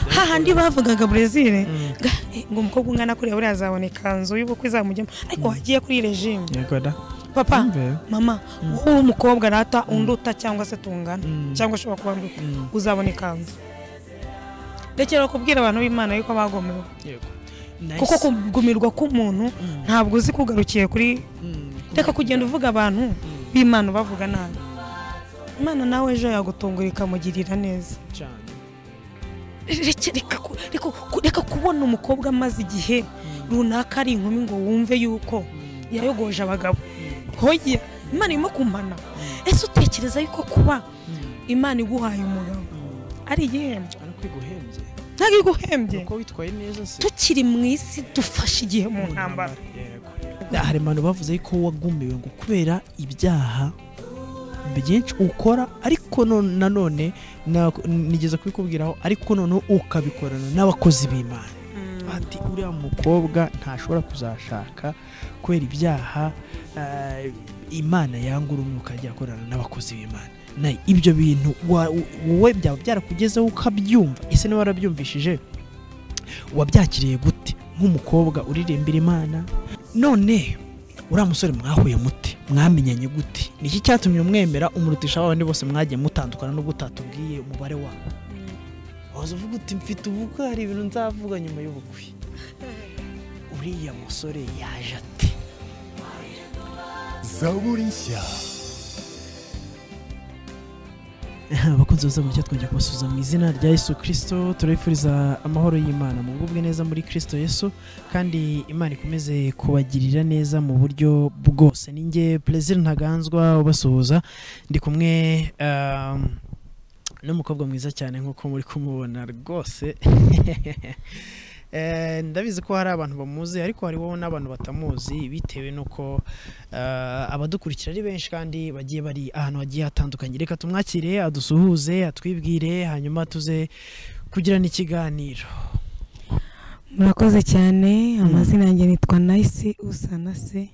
hahandi bavugaga burezile ngo umukobwa ungana kuriya buriya azabona ikanzu y'ubukwe izamujyamo ariko wagiye kuri regime yego da papa Imbe. mama wowe umukobwa rata unduta cyangwa se tungana cyangwa ushobora kuba nduta uzabona ikanzu rekera kubwira abantu b'imana yuko bagomewe yego kuko kugumirwa k'umuntu ntabwo uzi kugarukiye kuri reka kugenda uvuga abantu b'imana bavuga nabi imana nawe ejo yagutungura ikamugirira neza cyane Reke- reka ku- reka ku- reka kubona umukobwa amaze igihe runaka ari inkumi ngo wumve yuko yayogoje abagabo hoye imana irimo kumana ese utekereza yuko kuba imana iguhaye umugabo ari igihembo ariko iguhembye ntabwo iguhembye uko witwaye neza se tukiri mu isi dufashe igihe mu ntambara Yego. hari abantu bavuze ko wagumiwe ngo kubera ibyaha byinshi ukora ariko none- nanone na- nigeze kubikubwiraho ariko noneho ukabikorana n'abakozi b'imana ati uriya mukobwa ntashobora kuzashaka kubera ibyaha eh, imana yanga umwuka ajya akorana n'abakozi b'imana na ibyo bintu wa- wowe byaba byarakugezeho ukabyumva ese niba warabyumvishije wabyakiriye gute nk'umukobwa uririmbira imana none uriya musore mwahuye muti mwamenyanye gute ni iki cyatumye umwemera umurutisha abandi bose mwagiye mutandukana n'ubwo utatubwiye umubare wabo waza uvuga uti mfite ubukwe hari ibintu nzavuga nyuma y'ubukwe uriya musore yaje ate zaburi nshya abakunzi bose burya twongera kubasubiza mu izina rya yesu kirisito turabifuriza amahoro y'imana mugubwe neza muri kirisito yesu kandi imana ikomeze kubagirira neza mu buryo bwose ninjye perezida ntaganzwa ubasuhuza ndi kumwe um, n'umukobwa mwiza cyane nk'uko muri kumubona rwose Eh, ndabizi ko hari abantu bamuzi ariko hariho n'abantu batamuzi bitewe n'uko eh, abadukurikira ari benshi kandi bagiye bari ahantu hagiye hatandukanye reka tumwakire adusuhuze atwibwire hanyuma tuze kugirana ikiganiro murakoze cyane amazina yanjye nitwa nayisi usa na se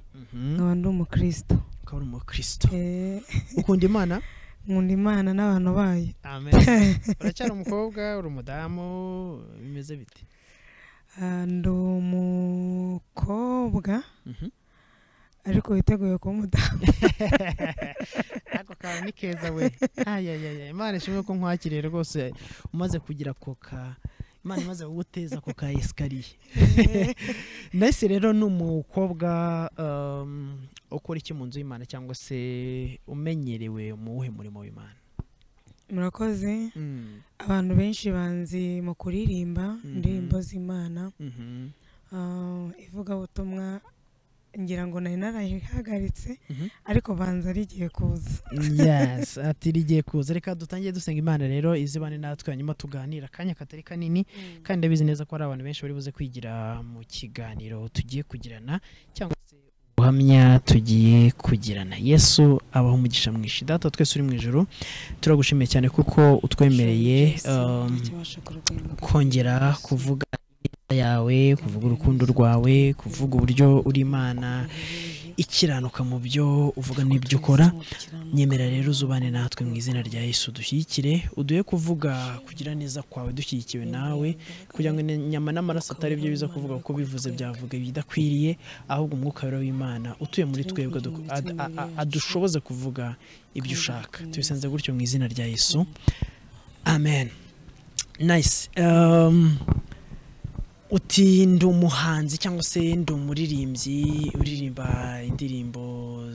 nkaba ndi umukristo ukaba uri umukristo Eh, ukunda imana nkunda imana n'abantu bayo amen uracyari umukobwa uri umudamu bimeze bite Ah, ndi umukobwa Mhm. ariko witeguye kuba umudamu ako kantu ni keza we ayayaya imana ishimwe ko nkwakiriye rwose umaze kugira koka imana imaze kuguteza ako ka esikariye nahise rero ni umukobwa um, ukora iki mu nzu y'imana cyangwa se umenyerewe mu wuhe murimo w'imana murakoze Mm, abantu benshi banzi mu kuririmba Mhm. indirimbo z'imana mhm, Ah, ivugabutumwa ngira ngo nari narayihagaritse mhm. ariko banza rigiye kuza yes ati rigiye kuza reka dutangiye dusenga imana rero izibane natwe hanyuma tuganira akanya katari kanini kandi ndabizi neza ko hari abantu benshi bari buze kwigira mu kiganiro tugiye kugirana cyangwa se ubuhamya tugiye kugirana yesu abaho umugisha mwinshi data twese uri mu ijoro turagushimiye cyane kuko utwemereye um, kongera kuvuga ineza yawe kuvuga urukundo rwawe kuvuga uburyo uri imana ikiranuka mu byo uvuga n'ibyo ukora nyemera rero uzubane natwe mu izina rya yesu dushyigikire uduhe kuvuga kugira neza kwawe dushyigikiwe nawe kugira ngo inyama n'amaraso atari byo biza kuvuga kuko bivuze byavuga ibidakwiriye ahubwo umwuka rero w'imana utuye muri twebwe adu- ad- a- a- adushoboze kuvuga ibyo ushaka tubisanze gutyo mu izina rya yesu amen nice um, uti ndi umuhanzi cyangwa se ndi umuririmbyi uririmba indirimbo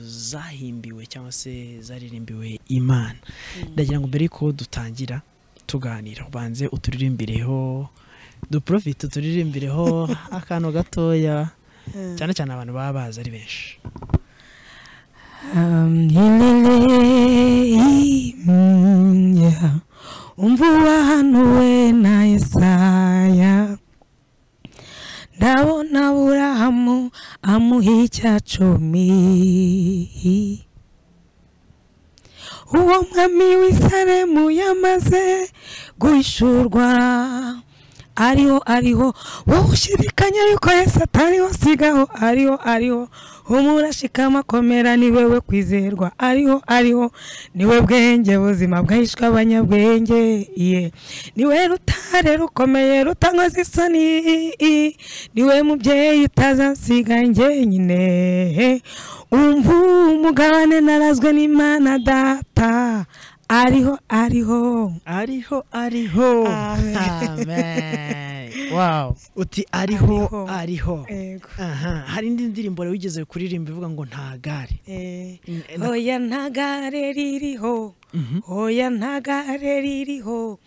zahimbiwe cyangwa se zaririmbiwe imana ndagira ngo mbere yuko dutangira tuganira ubanze uturirimbireho duprofite uturirimbireho akantu gatoya cyane cyane abantu baba bazi ari benshi Um, ilele, mm, yeah. Umvua hano we na Yesaya ndabona Aburahamu amuha icya cumi uwo mwami w'isaremu yamaze guhishurwa ariho ariho wowe ushidikanya yuko yesu atariho sigaho ariho ariho umurashikama komera ni wewe kwizerwa ariho ariho niwe bwenge buzima bwahishwe abanyabwenge iye niwe rutare rukomeye rutankoze isoni niwe mubyeyi utazansiga njye nyine umva umugabane narazwe n'imana data ariho ariho ariho ariho Amen. amen wow uti ariho Ariho. ariho Yego. aha hari indi ndirimbo rero wigeze kuririmba ivuga ngo nta gare Eh, Mm, na- Oya ntagare ririho oya ntagare ririho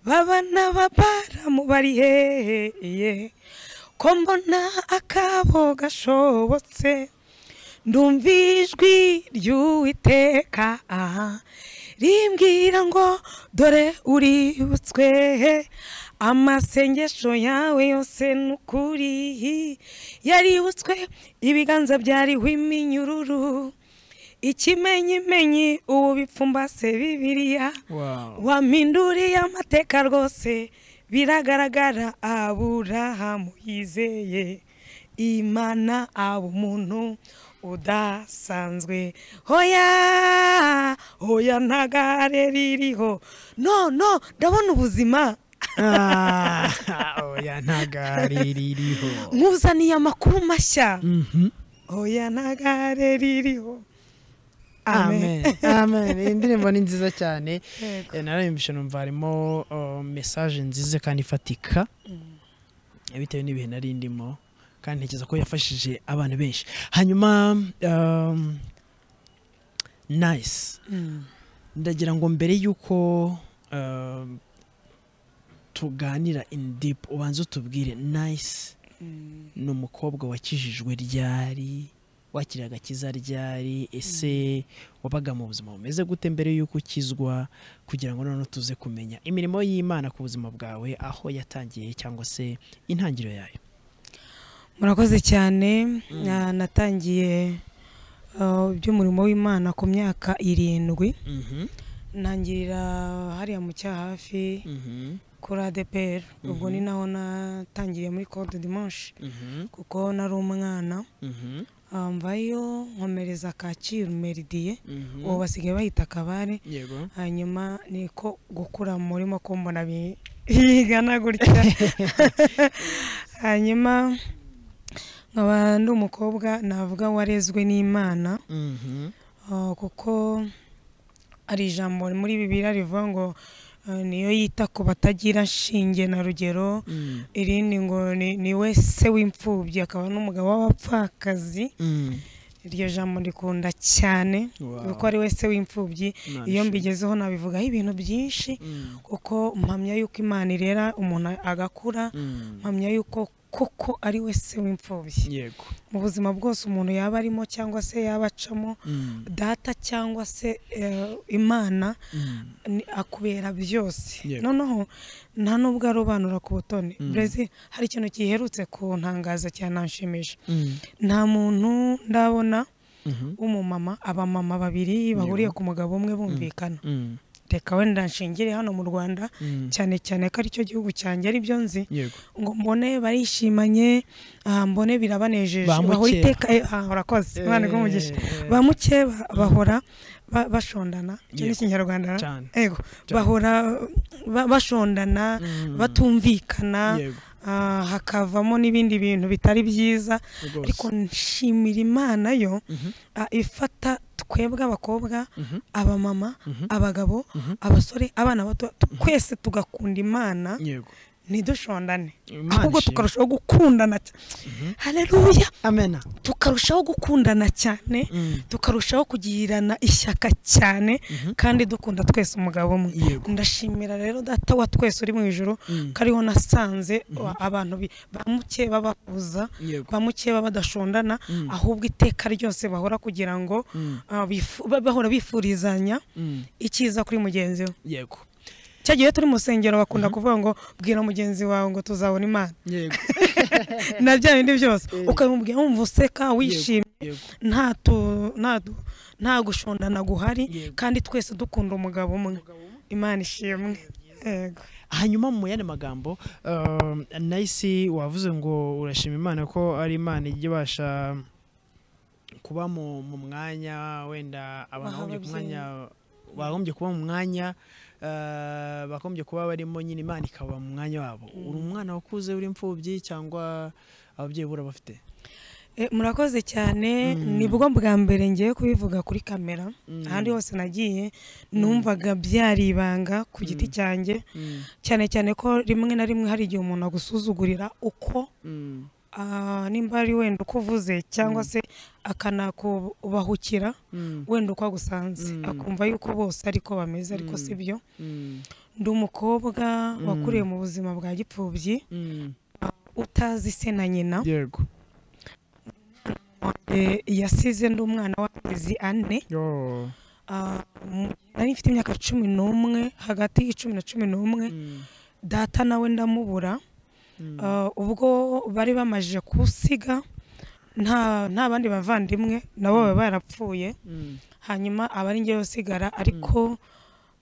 baba n'ababaramu bari hehe ye. ko mbona akabo gashobotse ndumva ijwi ry'uwiteka aha rimbwira ngo dore uributswe amasengesho yawe yose ni ukuri yaributswe ibiganza byariho iminyururu ikimenyimenyi ubu bipfumbase bibiliya wow waminduriye amateka rwose biragaragara aburahamu yizeye imana aba umuntu udasanzwe hoya hoya ntagare ririho no no ndabona ubuzima Ah, oya nta gare ririho nkuzaniye amakuru mashya Mhm. hoya ntagare ririho amen amen amen iyi ndirimbo ni nziza cyane Yego. Eh, narayumvishe numva harimo oh, message nziza kandi ifatika Eh, bitewe n'ibihe nari ndimo kandi ntekereza ko yafashije abantu benshi hanyuma um, nice Mm. ndagira ngo mbere y'uko um, tuganira in deep ubanze utubwire nice Mm. ni umukobwa wakijijwe ryari wakiriye agakiza ryari ese wabaga mu buzima bumeze gute mbere y'uko ukizwa kugira ngo noneho tuze kumenya imirimo y'imana ku buzima bwawe aho yatangiye cyangwa se intangiriro yayo murakoze cyane Na- natangiye uh, iby'umurimo w'imana ku myaka irindwi ntangirira hariya mu cyahafi kuri adeperi ubwo ni naho natangiriye muri code dimanche kuko nari umwana uh, mvayo nkomereza kacyiru meridiye ubu basigaye bahita akabare yego hanyuma niko gukura muri ko mbona bi- bigana gutya hanyuma nkaba ndi umukobwa navuga warezwe n'imana Mhm. ah, kuko ari ijambo muri bibiliya rivuga ngo ah, niyo yita ku batagira shinge na rugero Mm. irindi ngo ni- ni we se w'imfubyi akaba n'umugabo w'abapfakazi Mm. iryo jambo rikunda cyane Wow. kuko ari we se w'imfubyi iyo Imana ishimwe. mbigezeho nabivugaho ibintu byinshi Mm. kuko mpamya yuko imana irera umuntu agakura Mm. mpamya yuko kuko ari we se w'imfubyi yego mu buzima bwose umuntu yaba arimo cyangwa se yaba acamo Mm. data cyangwa se eh, imana Mm. ni- akubera byose Yego. noneho nta n'ubwo arobanura ku butoni Mm. brezi hari ikintu giherutse kuntangaza cyananshimisha Mm. nta muntu ndabona Mhm. w'umumama abamama babiri bahuriye ku mugabo umwe bumvikana Mm. reka wenda nshingire hano mu rwanda Mm. cyane cyane ko aricyo gihugu cyanjye aribyo nzi yego ngo mbone barishimanye ah, mbone birabanejeje Ba bahora mukeba. iteka eh, ah, urakoze imana iguhe Eh, ba mukeba bahora ba- bashondana icyo ni Yego. ikinyarwanda cyane yego Cyane. bahora ba- bashondana Mm. batumvikana yego ah, hakavamo n'ibindi bintu bitari byiza rwose ariko nshimira imana yo Mhm. ah, ifata twebwe abakobwa Mhm. abamama Mhm. abagabo Mhm. abasore abana bato twese tugakunda imana yego ntidushondane Imana ahubwo ishimwe. tukarushaho gukundana cy- haleluya amena tukarushaho gukundana cyane Mm. tukarushaho kugirana ishyaka cyane Mhm. kandi dukunda twese umugabo umwe Yego. ndashimira rero data wa twese uri mu ijoro Mm. ko ariho nasanze wa- abantu bi- ba mukeba bahuza yego ba mukeba badashondana Mm. ahubwo iteka ryose bahora kugira ngo Mm. ah, bifu- ba- bahora bifurizanya Mm. icyiza kuri mugenzi we yego cya gihe turi mu rusengero bakunda kuvuga ngo bwira mugenzi wawe ngo tuzabona imana yego na bya bindi byose Eh. ukabimubwira wumva useka wishimye yego nta tu- nta du- nta gushondana guhari Yego. kandi twese dukunda umugabo umwe imana ishimwe yego hanyuma mu yandi magambo um, nahise wavuze ngo urashima imana ko ari imana ijya ibasha kuba mu mu mwanya wenda abantu Waha bagombye ku mwanya ababyeyi. bagombye kuba mu mwanya uh, bagombye kuba barimo nyine imana ikaba mu mwanya wabo uri umwana wakuze uri imfubyi cyangwa ababyeyi bura bafite Eh, murakoze cyane Mm. nibwo bwa mbere ngiye kubivuga kuri kamera Mm. ahandi hose nagiye numvaga byari ibanga ku giti Mm. cyanjye Mm, cyane cyane ko rimwe na rimwe hari igihe umuntu agusuzugurira uko mm, ah, nimba ari wenda uko uvuze cyangwa se akanakubahukira mm, wenda uko agusanze Mm. akumva yuko bose ariko bameze ariko Mm. si byo mm, ndi umukobwa wakuriye mu buzima bwa gipfubyi mm. utazi se na nyina yego Eh, yasize ndi umwana w'amezi ane Yo. Ah, mu- nari mfite imyaka cumi n'umwe hagati y'icumi na cumi n'umwe Mm, data nawe ndamubura mm, Ah, ubwo bari bamajije kusiga nta nta bandi bavandimwe nabo baba barapfuye mm, hanyuma aba ari njyewe usigara ariko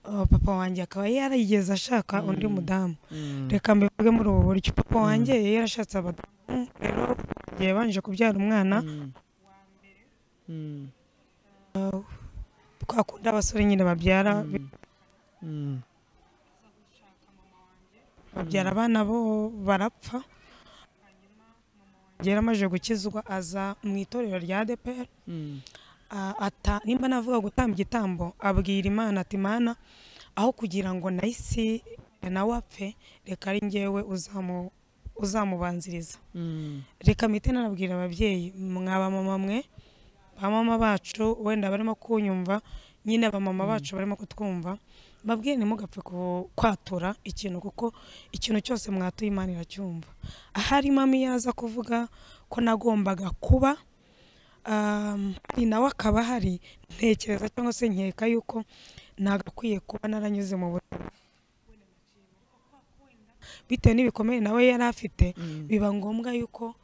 ah, papa wanjye akaba yarigeze ashaka undi mudamu mm. reka mbivuge muri ubu buryo papa wanjye yari yarashatse abadamu rero yabanje kubyara umwana Mm. Mm, twakunda abasore nyine babyara mm, babyara abana bo barapfa yari amajije gukizwa aza mu itorero rya DPR mm, a- ata- nimba navuga gutamba igitambo abwira imana ati mana aho kugira ngo nahisi nawe apfe reka ari ngewe uzamu- uzamubanziriza mm, reka mpite nanabwira ababyeyi mwaba mama mwe ba mama bacu wenda barimo kunyumva nyine abamama bacu barimo kutwumva mbabwiye ntimugapfe ku- kwatura ikintu kuko ikintu cyose mwatuye imana iracyumva ahari mami yaza kuvuga ko nagombaga kuba um, ari nawe akaba ahari ntekereza cyangwa se nkeka yuko nagakwiye kuba naranyuze mu buzima bitewe n'ibikomere nawe yari afite mm, biba ngombwa yuko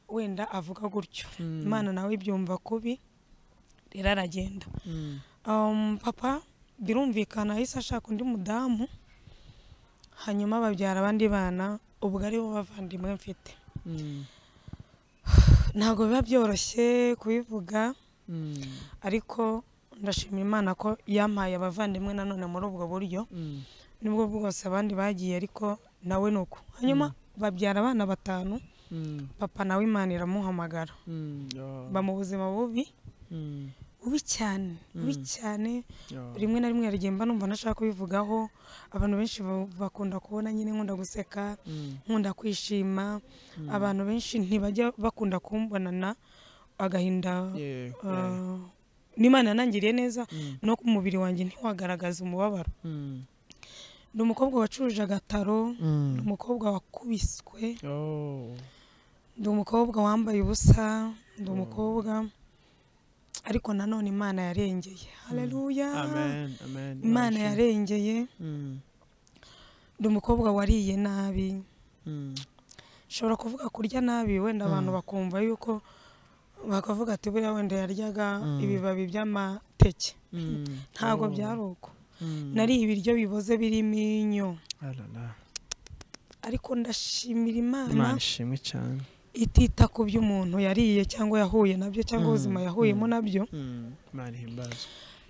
wenda avuga gutyo Mm. imana nawe ibyumva kubi rero aragenda mm, Um, papa birumvikana ahise ashaka undi mudamu hanyuma babyara abandi bana ubwo ari bo bavandimwe mfite mm, ntabwo biba byoroshye kubivuga mm, ariko ndashimira imana ko yampaye abavandimwe nanone muri ubwo buryo mm, nibwo bwose abandi bagiye ariko nawe ni uko hanyuma babyara abana batanu mm, papa nawe imana iramuhamagara mm, yo, mba mu buzima bubi mm, bubi cyane bubi Mm. cyane yo, rimwe na rimwe yaragenda mba numva ntashaka kubivugaho abantu benshi ba- bakunda kubona nyine nkunda guseka mm, nkunda kwishima mm, abantu benshi ntibajya bakunda kumbonana agahinda yeah, yeah, uh, n'imana yanangiriye neza mm, no ku mubiri wanjye ntiwagaragaza umubabaro mm, ni umukobwa wacuruje agataro ni mm, umukobwa wakubiswe yo, ndi umukobwa wambaye ubusa ndi Oh. umukobwa ariko nanone imana yarengeye haleluya amen, amen, imana amen. yarengeye Mm, ndi umukobwa wariye nabi mm, nshobora kuvuga kurya nabi wenda abantu Mm. bakumva yuko bakavuga ati buriya wenda yaryaga Mm. ibibabi by'amateke mm, ntabwo oh, byari uko mm, nariye ibiryo biboze birimo inyo alala. ariko ndashimira imana Imana ishimwe cyane itita ku by'umuntu yariye cyangwa yahuye nabyo cyangwa Mm. ubuzima yahuyemo Mm. nabyo Mm, Imana ihimbazwe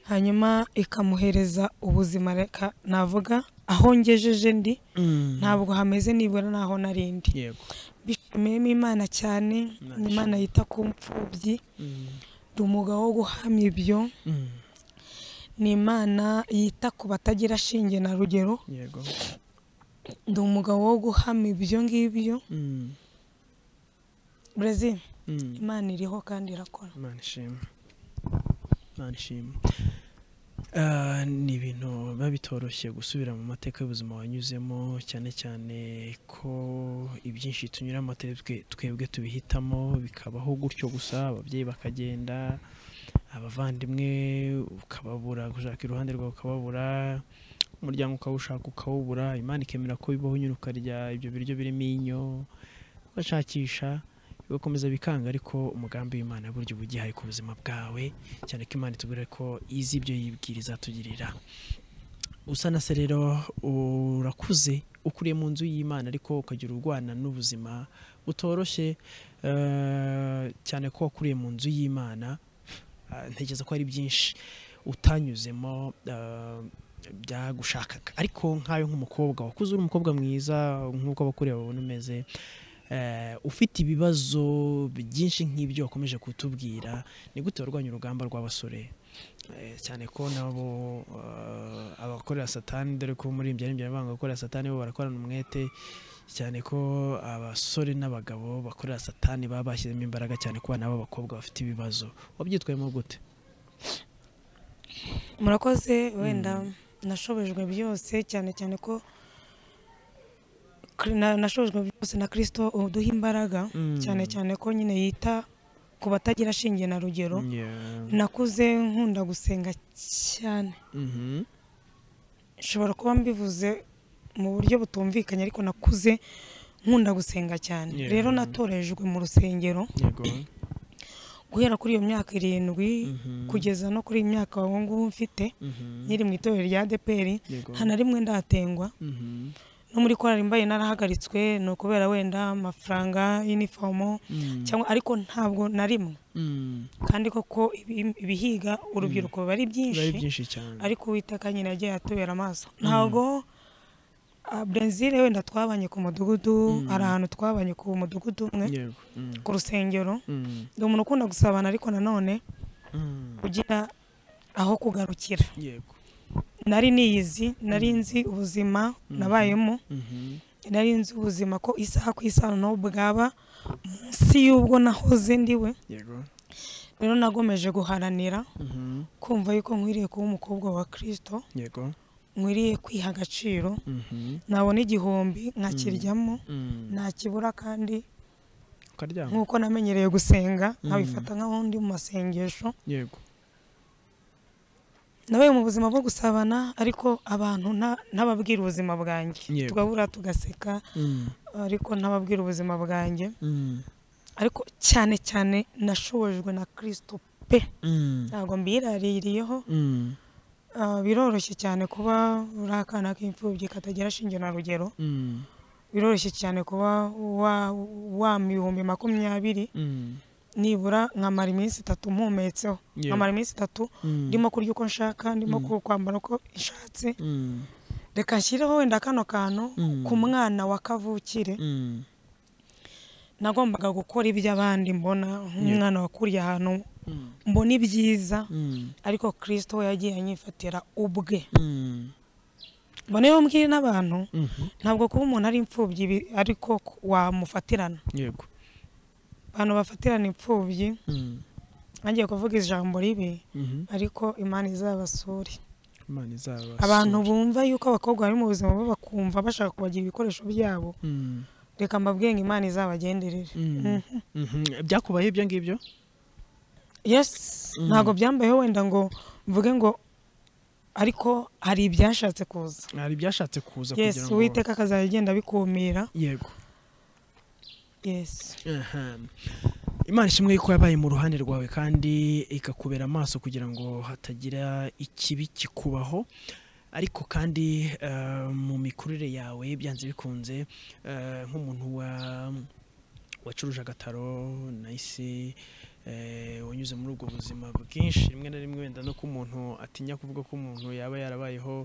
hanyuma ikamuhereza ubuzima reka navuga aho ngejeje ndi Mm, ntabwo hameze nibura n'aho narindi yego bishimiyemo imana cyane Nice. ni imana yita ku mfubyi Mm, ndi umwuga wo guhamya ibyo mm, ni imana yita ku batagira shinge na rugero yego ndi umugabo wo guhamya ibyo ngibyo Mm, brezil mm. imana iriho kandi irakora Imana ishimwe Imana ishimwe Ah, ni ibintu biba bitoroshye gusubira mu mateka y'ubuzima wanyuzemo cyane cyane ko ibyinshi tunyuramo atari twe- twebwe tubihitamo bikabaho gutyo gusa ababyeyi bakagenda abavandimwe ukababura gushaka iruhande rwawe ukababura umuryango ukawushaka ukawubura imana ikemera ko bibaho nyine ukarya ibyo biryo birimo inyo ugashakisha bigakomeza bikanga ariko umugambi w'imana burya uba ugihari ku buzima bwawe cyane ko imana itubwira ko izi ibyo yibwiriza tugirira usa na se rero urakuze ukuriye mu nzu y'imana ariko ukagira urwana n'ubuzima butoroshye eh, cyane ko wakuriye mu nzu y'imana Ah, ntekereza ko hari byinshi utanyuzemo eh, byagushakaga ariko nk'ayo nk'umukobwa wakuze uri umukobwa mwiza nk'uko abakureba babona umeze eh, ufite ibibazo byinshi nk'ibyo wakomeje kutubwira ni gute warwanya urugamba rw'abasore Eh, cyane ko nabo eh, abakorera satani dore ko muri ibyo aribyo banga gukorera satani bo barakorana umwete cyane ko abasore n'abagabo bakorera satani baba bashyizemo imbaraga cyane ko nabo abakobwa bafite ibibazo wabyitwayemo gute murakoze wenda nashobojwe byose cyane cyane ko kri- na- nashobojwe byose na kirisito uduha imbaraga Mm. cyane cyane ko nyine yita ku batagira shinge na rugero Yeah. nakuze nkunda gusenga cyane Mhm. nshobora kuba mbivuze mu buryo butumvikanye ariko nakuze nkunda gusenga cyane Yeah. rero natorejwe mu rusengero Yego. guhera kuri iyo myaka irindwi Mhm. kugeza no kuri iyi myaka ubu ngubu mfite Mhm. nkiri mu itorero rya deperi Yego. nta na rimwe ndatengwa Mhm. no muri korali mbaye narahagaritswe ni ukubera wenda amafaranga y'inifomo Mm. cyangwa ariko ntabwo na rimwe Mm. kandi koko ibi- ibihiga urubyiruko biba ari Biba ari byinshi byinshi cyane ariko uwiteka nyine yagiye atubera amaso ntabwo ah, brezil wenda twabanye ku mudugudu hari ahantu twabanye ku mudugudu umwe Yego. Mm. ku rusengero Mm. ndi umuntu ukunda gusabana ariko nanone Mm. ugira aho kugarukira Yego. nari niyizi nari nzi ubuzima nabayemo Mhm. nari nzi ubuzima ko isaha ku isaha naho bwaba munsi y'ubwo nahoze ndiwe Yego. rero nagomeje guharanira Mhm. kumva yuko nkwiriye kuba umukobwa wa kirisito Yego. nkwiriye kwiha agaciro Mhm. nabona igihumbi nkakiryamo Mm. nta kibura kandi ukaryama nk'uko namenyereye gusenga Mm. nkabifata nk'aho ndi mu masengesho yego nabaye mu buzima bwo gusabana ariko abantu nta- ntababwira ubuzima bwanjye Yego. tugahura tugaseka Mm, ariko ntababwira ubuzima bwanjye mm, ariko cyane cyane nashobojwe na kirisito pe mm, ntabwo mbiraririyeho mm, Ah, biroroshye cyane kuba uri akana k'imfubyi katagira shinge na rugero mm, biroroshye cyane kuba wa- wa mu bihumbi makumyabiri mm, nibura nkamara iminsi itatu mpumetse Yeah. nkamara iminsi itatu mm, ndimo kurya uko nshaka ndimo ku- kwambara uko nshatse mm, reka nshyireho wenda kano kantu Mm. ku mwana wa kavukire mm, nagombaga gukora iby'abandi mbona nk'umwana wakuriye ahantu mm, mbona ibyiza mm, ariko kirisito we yagiye anyifatira ubwe mm, mbona iyo mbwiye n'abantu mhm, ntabwo kuba umuntu ari imfubyi bi- ariko ku- wamufatirana yego abantu bafatirana imfubyi mm, ntagiye kuvuga ijambo ribi mhm, ariko imana izabasure imana izaba abantu bumva yuko abakobwa bari mu buzima bo bakumva bashaka kubagira ibikoresho byabo Mm, reka mbabwiye ngo imana izabagenderere mm, Mhm. mhm. byakubayeho ibyo ngibyo yes Mm. ntabwo byambayeho wenda ngo mvuge ngo ariko hari ibyashatse kuza hari ibyashatse kuza yes kugira ngo uwiteka akazajya agenda abikumira yego yes Aha. imana ishimwe yuko yabaye mu ruhande rwawe kandi ikakubera amaso kugira ngo hatagira ikibi kikubaho ariko kandi eh, mu mikurire yawe byanze bikunze eh, nk'umuntu wa wacuruje agataro nahise eh, wanyuze muri ubwo buzima bwinshi rimwe na rimwe wenda no ko umuntu atinya kuvuga ko umuntu yaba yarabayeho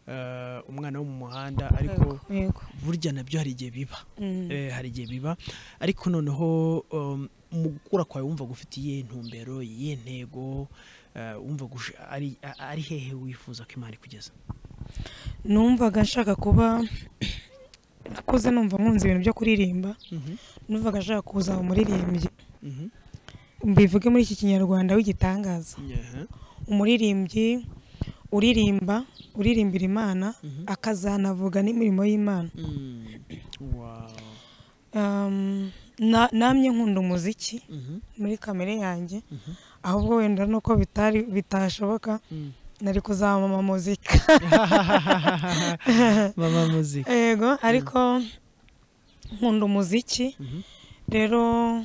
eh, umwana wo mu muhanda ariko yego burya nabyo hari igihe biba Mm. Eh, hari igihe biba ariko noneho um, mu gukura kwawe wumva gufite iyihe ntumbero iyihe ntego eh, wumva gush- ari a- ari hehe wifuza ko imana ikugeza numvaga nshaka kuba nakuze numva nkunze ibintu byo kuririmba Mhm, numvaga nshaka kuzaba umuririmbyi mhm, mbivuge muri iki kinyarwanda w'igitangaza yeah, umuririmbyi uririmba uririmbira imana Mhm. akazanavuga n'imirimo y'imana mm, wow, Um, na- namye nkunda umuziki mhm, muri kamere yanjye mhm, ahubwo wenda nuko bitari bitashoboka mm. nari kuzamama muzika mama muzika yego ariko nkunda umuziki Mhm, rero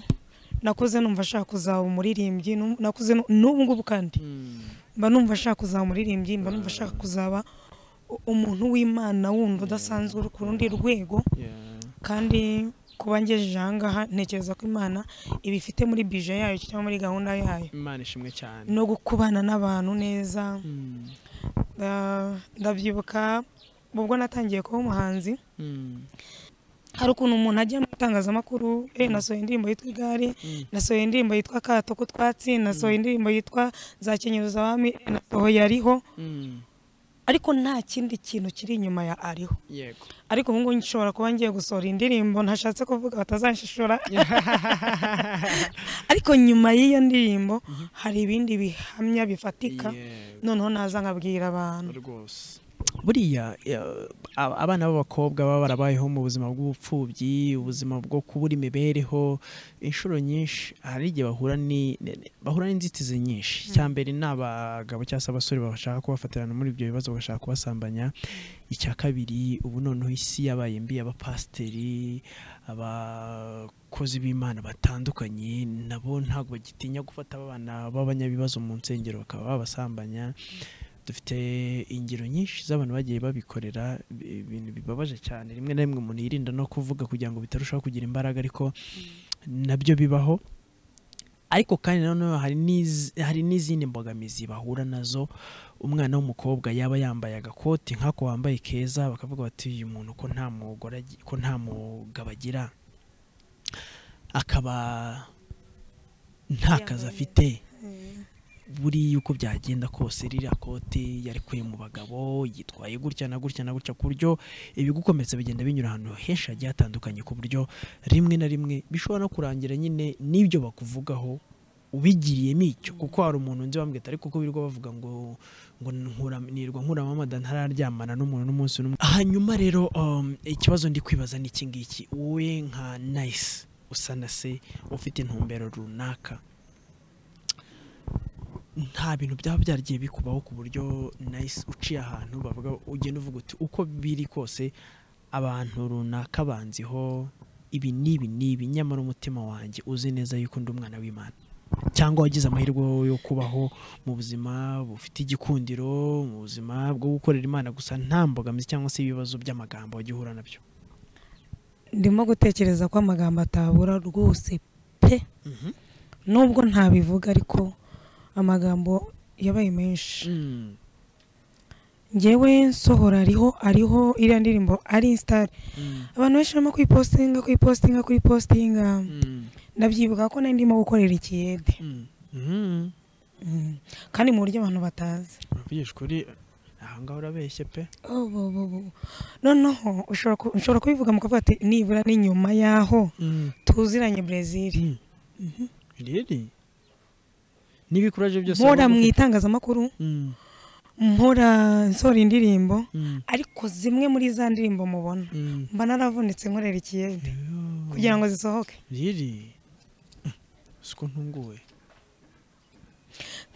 nakuze numva nshaka kuzaba umuririmbyi nu- nakuze nu- n'ubu ngubu kandi mm, mba numva nshaka kuzaba umuririmbyi mba numva nshaka kuzaba umuntu w'imana wundi udasanzwe uri ku rundi rwego kandi kuba ngejeje aha ngaha ntekereza ko imana ibifite muri bije yayo cyangwa muri gahunda yayo imana ishimwe cyane no gukubana n'abantu neza nda- ndabyibuka ubwo natangiye kuba umuhanzi hari ukuntu umuntu ajya mu itangazamakuru eh nasohoye indirimbo yitwa igare nasohoye indirimbo yitwa kato k'utwatsi nasohoye indirimbo yitwa zakenyereza abami eh, nasohoye ariho ariko nta kindi kintu kiri inyuma ya ariho yego ariko ubu ngubu nshobora kuba ngiye gusohora indirimbo ntashatse kuvuga batazanshishora ariko nyuma y'iyo ndirimbo hari ibindi bihamya bifatika Yego. noneho naza nkabwira abantu rwose buriya ya- ab- abana b'abakobwa baba barabayeho mu buzima bw'ubupfubyi ubuzima bwo kubura imibereho inshuro nyinshi hari igihe bahura ni ne- ne- bahura n'inzitizi nyinshi icya mbere ni abagabo cyangwa se abasore bashaka kubafatirana muri ibyo bibazo bagashaka kubasambanya icya kabiri ubu noneho isi yabaye mbi abapasiteri abakozi b'imana batandukanye nabo ntabwo bagitinya gufata abana b'abanyabibazo mu nsengero bakaba babasambanya dufite ingero nyinshi z'abantu bagiye babikorera bi- ibintu bibabaje cyane rimwe na rimwe umuntu yirinda no kuvuga kugira ngo bitarushaho kugira imbaraga ariko nabyo bibaho ariko kandi nanone hari n'iz- hari n'izindi mbogamizi bahura nazo umwana w'umukobwa yaba yambaye agakoti nk'ako wambaye keza bakavuga bati uyu muntu ko nta mugore agi- ko nta mugabo agira akaba nta kazi afite buriya uko byagenda kose ririya kote yarikuye mu bagabo yitwaye gutya na gutya na gutya ku buryo ibigukometse bigenda binyura ahantu henshi hagiye hatandukanye ku buryo rimwe na rimwe bishobora no kurangira nyine n'ibyo bakuvugaho ubigiriyemo icyo kuko hari umuntu nzi wambwira ati, ariko kuko birirwa bavuga ngo ngo nkura nirwa nkura mamada ntararyamana n'umuntu n'umunsi n'umwe hanyuma rero um, ikibazo ndi kwibaza ni iki ngiki wowe nka nice usa na se ufite intumbero runaka nta bintu byaba byaragiye bikubaho ku buryo nahise uciye ahantu bavuga ugenda uvuga uti uko biri kose abantu runaka banziho ibi n'ibi n'ibi nyamara umutima wanjye uzi neza yuko ndi umwana w'imana cyangwa wagize amahirwe yo kubaho mu buzima bufite igikundiro mu buzima bwo gukorera imana gusa nta mbogamizi cyangwa se ibibazo by'amagambo wagiye uhura nabyo ndimo gutekereza ko amagambo atabura rwose pe nubwo ntabivuga ariko amagambo yabaye menshi Mm. ngewe nsohora ariho ariho iriya ndirimbo ari insitari Mm. abantu benshi barimo kwipositinga kwipositinga kwipositinga Mm. ndabyibuka ko nari ndimo gukorera ikiyede Mm. Mm. Mm. kandi mu buryo abantu batazi uravugisha ukuri ahangaha urabeshye pe Oh, bo, bo, bo. noneho ushobora ku- ushobora kubivuga mu kavuga ati nibura ni nyuma y'aho Mm. tuziranye brezil riri n'ibikuraje byose mpora waba mu ufite. itangazamakuru Mm, mpora nsohora indirimbo mm, ariko zimwe muri za ndirimbo mubona mm. mba naravunitse nkorera ikiyede Yo, kugira ngo zisohoke riri siko ntunguwe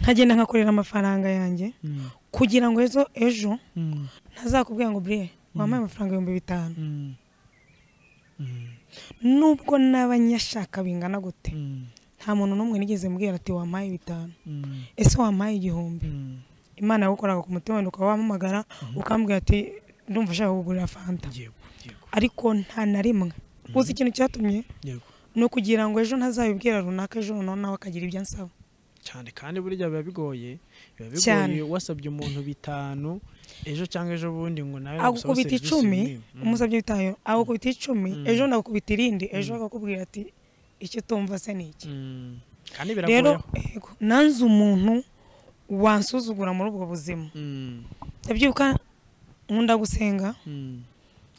nkagenda nkakorera amafaranga yanjye Mm, kugira ngo ejo ejo mm, ntazakubwira ngo buriye wampaye amafaranga ibihumbi bitanu mm, mm, nubwo n'abanyashaka bingana gute mm, nta muntu n'umwe nigeze mbwira ati wampaye bitanu mm, ese wampaye igihumbi mm. imana yagukoraga ku mutima wenda ukaba wampamagara ukambwira ati ndumva ushaka kugurira fanta yego yego ariko nta na rimwe uzi ikintu cyatumye yego ni ukugira ngo ejo ntazabibwira runaka ejo noneho nawe akagira ibyo ansaba cyane kandi burya biba bigoye biba Cyane. bigoye wasabye umuntu bitanu ejo cyangwa ejo bundi ngo nawe nagusabe agukubita serivisi icumi nk'iyi. Mm, umusabye bitayo agukubita icumi Mm. ejo ndagukubita irindi ejo akakubwira ati icyo utumva se ni iki mm. kandi rero biragoyeho yego, nanze umuntu wansuzugura muri ubwo buzima Mm, ndabyibuka nkunda gusenga mm.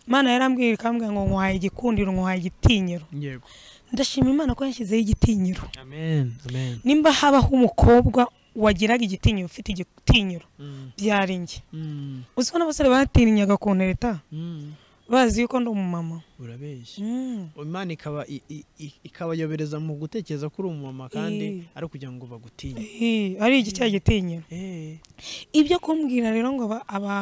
imana yarambwira ikambwira ngo nkuhaye igikundiro nkuhaye igitinyiro yego ndashima imana ko yashyizeho igitinyiro amen amen nimba habaho umukobwa wagiraga igitinyiro ufite igitinyiro Mm, byari njye mm, uziko n'abasore batirinyaga kuntereta mm. bazi yuko ndi umumama urabeshya Mm. imana ikaba i- i- i- ikabayobereza mu gutekereza ko uri umumama kandi Eh. ari ukugira ngo bagutinye Ih, ari iki cya gitinyiro Eh, ibyo kumbwira rero ngo aba- aba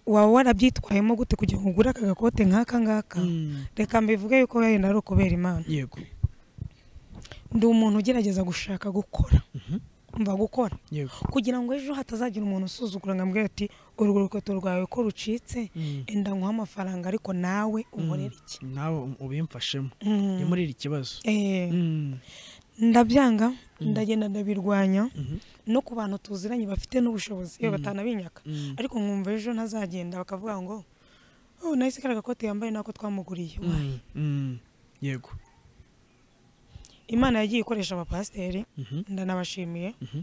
waba warabyitwayemo gute kugira ngo ugure aka gakote nk'aka ngaka mm, reka mbivuge yuko wenda ari ukubera imana yego ndi umuntu ugerageza gushaka gukora Mhm. umva gukora yego kugira ngo ejo hatazagira umuntu usuzugura ngo ambwira ati urwo rukweto rwawe ko rucitse Mm. enda nguhe amafaranga ariko nawe unkorere iki nawe ubimfashemo Mm. ni muri iri kibazo Eh, Mm. ndabyanga ndagenda ndabirwanya Mhm. no ku bantu tuziranye bafite n'ubushobozi iyo batanabinyaka Mm. ariko nkumva ejo ntazagenda bakavuga ngo oh nahise kariya gakote yambaye nako twamuguriye Mm. Mm. yego imana yagiye ikoresha abapasiteri Mhm. ndanabashimiye Mhm.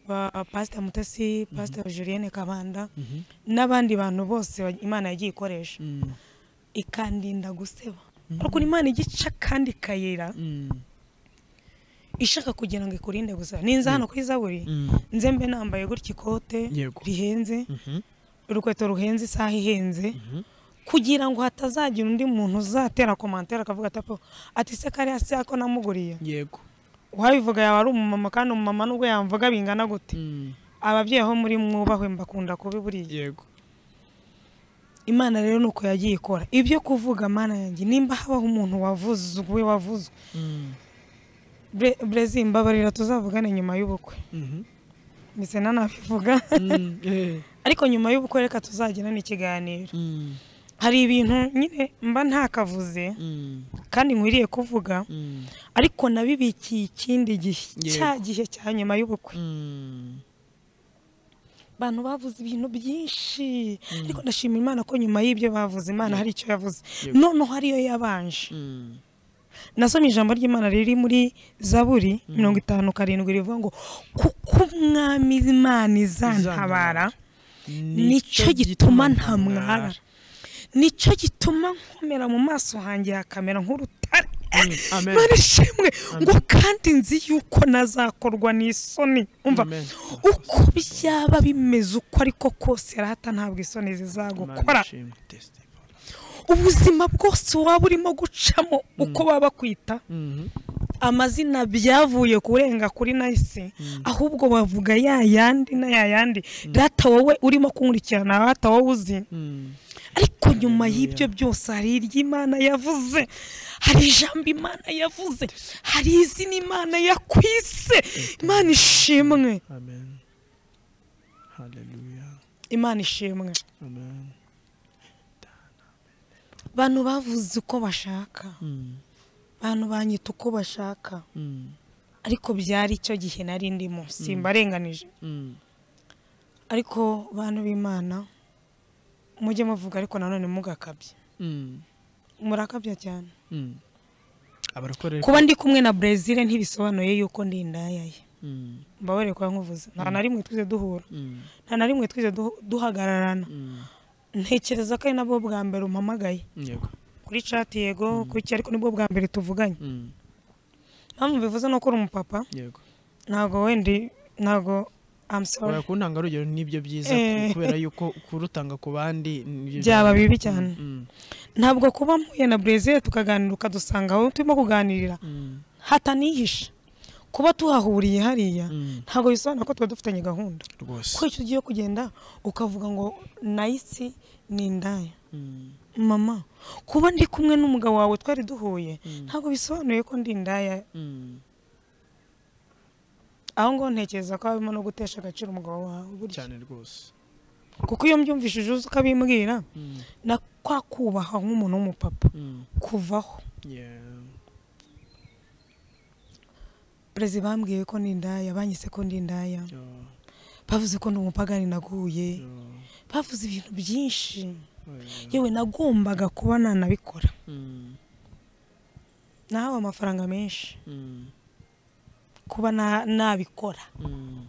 ba pasiteri mutesi pasiteri julienne kabanda Mhm. n'abandi bantu bose ba- imana yagiye ikoresha Mm. ikandinda guseba ariko imana igica kandi ikayira Mm. ishaka kugira ngo ikurinde guseba ninza hano kuri zaburi Mm. nze mbe nambaye gutya ikote Yego. rihenze Mhm. urukweto ruhenze isaha ihenze kugira ngo hatazagira undi muntu uzatera komantere akavuga ati "Apo, ati se kariya se ko namuguriye yego uwabivuga yaba ari umumama kandi umumama nubwo yamvuga bingana gute Mm. ababyeyi aho muri mwubahwe mbakunda kubi buriya yego imana rero ni uko yagiye ikora ibyo kuvuga mana yanjye nimba habaho umuntu wavuzwe wavuzwe Mm. Bre- brezi mbabarira tuzavugane nyuma y'ubukwe Mhm. ndetse nanabivuga Mm. Eh. ariko nyuma y'ubukwe reka tuzagirane ikiganiro Mm. hari ibintu nyine mba ntakavuze Mm. kandi nkwiriye kuvuga Mm. ariko nabibikiye ikindi gihe Yego. cya gihe cya nyuma y'ubukwe Mm. abantu bavuze ibintu byinshi ariko ndashima imana ko nyuma y'ibyo bavuze imana hari icyo yavuze Yego. noneho ariyo yabanje Mm. nasomye ijambo ry'imana riri muri zaburi mirongo itanu karindwi rivuga ngo kuko umwami imana izantabara nicyo gituma ntamwara nicyo gituma nkomera mu maso hanjye hakamera nk'urutare Mm, amen. Mana ishimwe Amen. ngo kandi nzi yuko nazakorwa n'isoni umva Amen. uko byaba bimeze uko ariko kose rata ntabwo isoni zizagukora Imana ishimwe. Testify. ubuzima bwose waba urimo gucamo uko baba bakwita Mhm. amazina byavuye kurenga kuri nahise ahubwo bavuga ya yandi na ya yandi data wowe urimo kunkurikirana data wowe uzi Mm. ariko nyuma y'ibyo byose hari iry'imana yavuze hari ijambo imana yavuze hari izina imana yakwise imana ishimwe Amen. Hallelujah. imana ishimwe Amen. abantu bavuze uko bashaka Mm. abantu banyita uko bashaka Mm. ariko byari icyo gihe nari ndimo simbarenganije Mm. ariko bantu b'imana mujye muvuga ariko nanone mugakabye Mm. murakabya cyane Mm. Abarokore. kuba ndi kumwe na brezil ntibisobanuye yuko ndi indayaye Mm. mbabare kuba nkuvuze nta na rimwe twize duhura Mm. nta na rimwe twize duhu- duhagararana Mm. ntekereza ko ari nabwo bwa mbere umpamagaye Yego. kuri cati yego kuki ariko nibwo bwa mbere tuvuganye Mm. mpamvu bivuze no uri umupapa Yego. ntabwo wendi ntabwo I'm sorry Oya kuntanga urugero nibyo byiza Eh. ku- kubera yuko kurutanga ku bandi nibyo byaba byiza. bibi cyane Mm. ntabwo kuba mpuye na brezil tukaganira ukadusanga aho turimo kuganirira Mm. hatanihisha kuba tuhahuriye hariya Mm. ntabwo bisobanura ko tuba dufitanye gahunda Rwose. ko icyo ugiye kugenda ukavuga ngo nayisi ni indaya Mm. mama kuba ndi kumwe n'umugabo wawe twari duhuye ntabwo bisobanuye ko ndi indaya Mm. aho ngaho ntekereza ko harimo no gutesha agaciro umugabo wawe burya Cyane rwose. kuko iyo mbyumvishije uzi ukabimbwira Mm. na kwa kubaha nk'umuntu w'umupapa Mm. kuvaho Yeah. perezida bambwiye ko ni indaya banyise ko ndi indaya Yeah. bavuze ko ndi umupagani naguye Yeah. bavuze ibintu byinshi Oya. yewe nagombaga kuba nanabikora Mm. nahawe amafaranga menshi Mm. kuba na- nabikora Mm.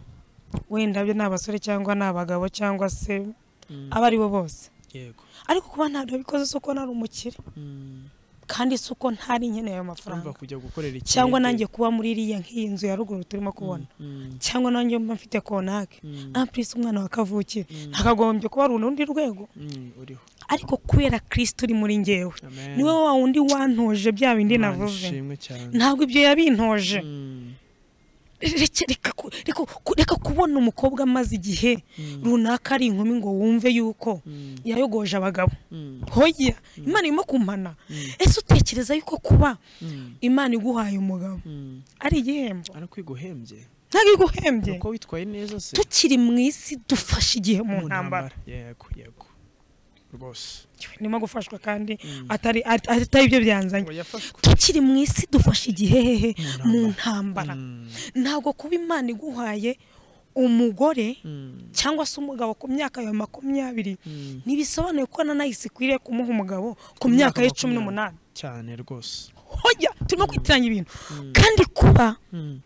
wenda byo ni abasore cyangwa ni abagabo cyangwa se Mm. abo ari bo bose Yego. ariko kuba ntabwo nabikoze si uko nari umukire Mm. kandi si uko ntari nkeneye ayo Urumva mafaranga kujya gukorera ikindi. cyangwa nanjye kuba muri iriya nk'iyi nzu ya ruguru turimo kubona Mm. cyangwa nanjye mba mfite konake Mm. ampurisi umwana wa kavukire ntakagombye kuba ari urundi rwego Mm. Uriho. ariko kubera kirisiti uri muri ngewe Amen. niwe wa wundi wantoje bya bindi Imana navuze ishimwe cyane. ntabwo ibyo yabintoje Mm. reka reka ku- reka ku- reka kubona umukobwa amaze igihe Mm. runaka ari inkumi ngo wumve yuko Mm. yayogoje abagabo Mm. hoya imana irimo kumana Mm. ese utekereza yuko kuba Mm. imana iguhaye umugabo Mm. ari igihembo ariko iguhembye ntabwo iguhembye uko witwaye neza se tukiri mu isi dufashe igihe mu ntambara yego yego rwose ndimo gufashwa kandi Mm. atari at- atari ibyo byanzanye ngo yafashwe tukiri mu isi dufashe igihe hehe mu Mu ntambara Mm, ntabwo kuba imana iguhaye umugore mm, cyangwa se umugabo ku myaka yawe makumyabiri mm. ntibisobanuye ko nanahise ikwiriye kumuha umugabo ku myaka ye cumi n'umunani cyane rwose hoya turimo kwitiranya ibintu Mm, kandi kuba mm,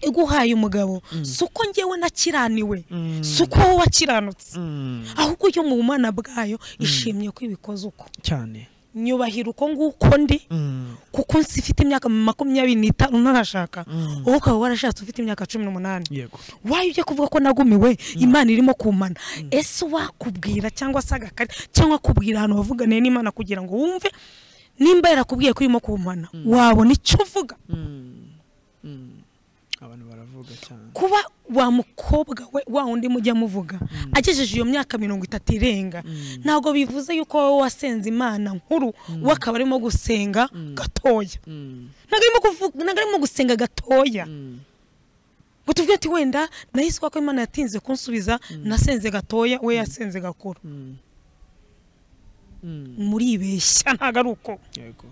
iguhaye umugabo Mm. si uko ngewe nakiranirwe mm, si uko wowe wakiranutse mm, ahubwo yo mu bumana bwayo ishimye ko ibikoze uko cyane nyubahira uko nguko ndi Mm, kuko nsi ifite imyaka makumyabiri n'itanu ntarashaka mm. wowe ukaba warashatse ufite imyaka cumi n'umunani yego wayo ujya kuvuga ko nagumiwe imana irimo kumana ese wakubwira cyangwa se agakari cyangwa akubwira ahantu wavuganiye n'imana kugira ngo wumve nimba yarakubwiye ko irimo kumana wabona icyo uvuga Mm, mm. abantu baravuga cyane kuba wa mukobwa we wa wundi mujya muvuga agejeje iyo myaka mirongo itatu irenga Mm, ntabwo bivuze yuko wowe wasenze imana nkuru we akaba arimo gusenga gatoya mm, ntabwo arimo kuvuga ntabwo arimo gusenga gatoya mm, ngo tuvuge ati wenda nahise ko imana yatinze kunsubiza nasenze gatoya we yasenze gakuru mm. Mm, muribeshya ntabwo ari uko yego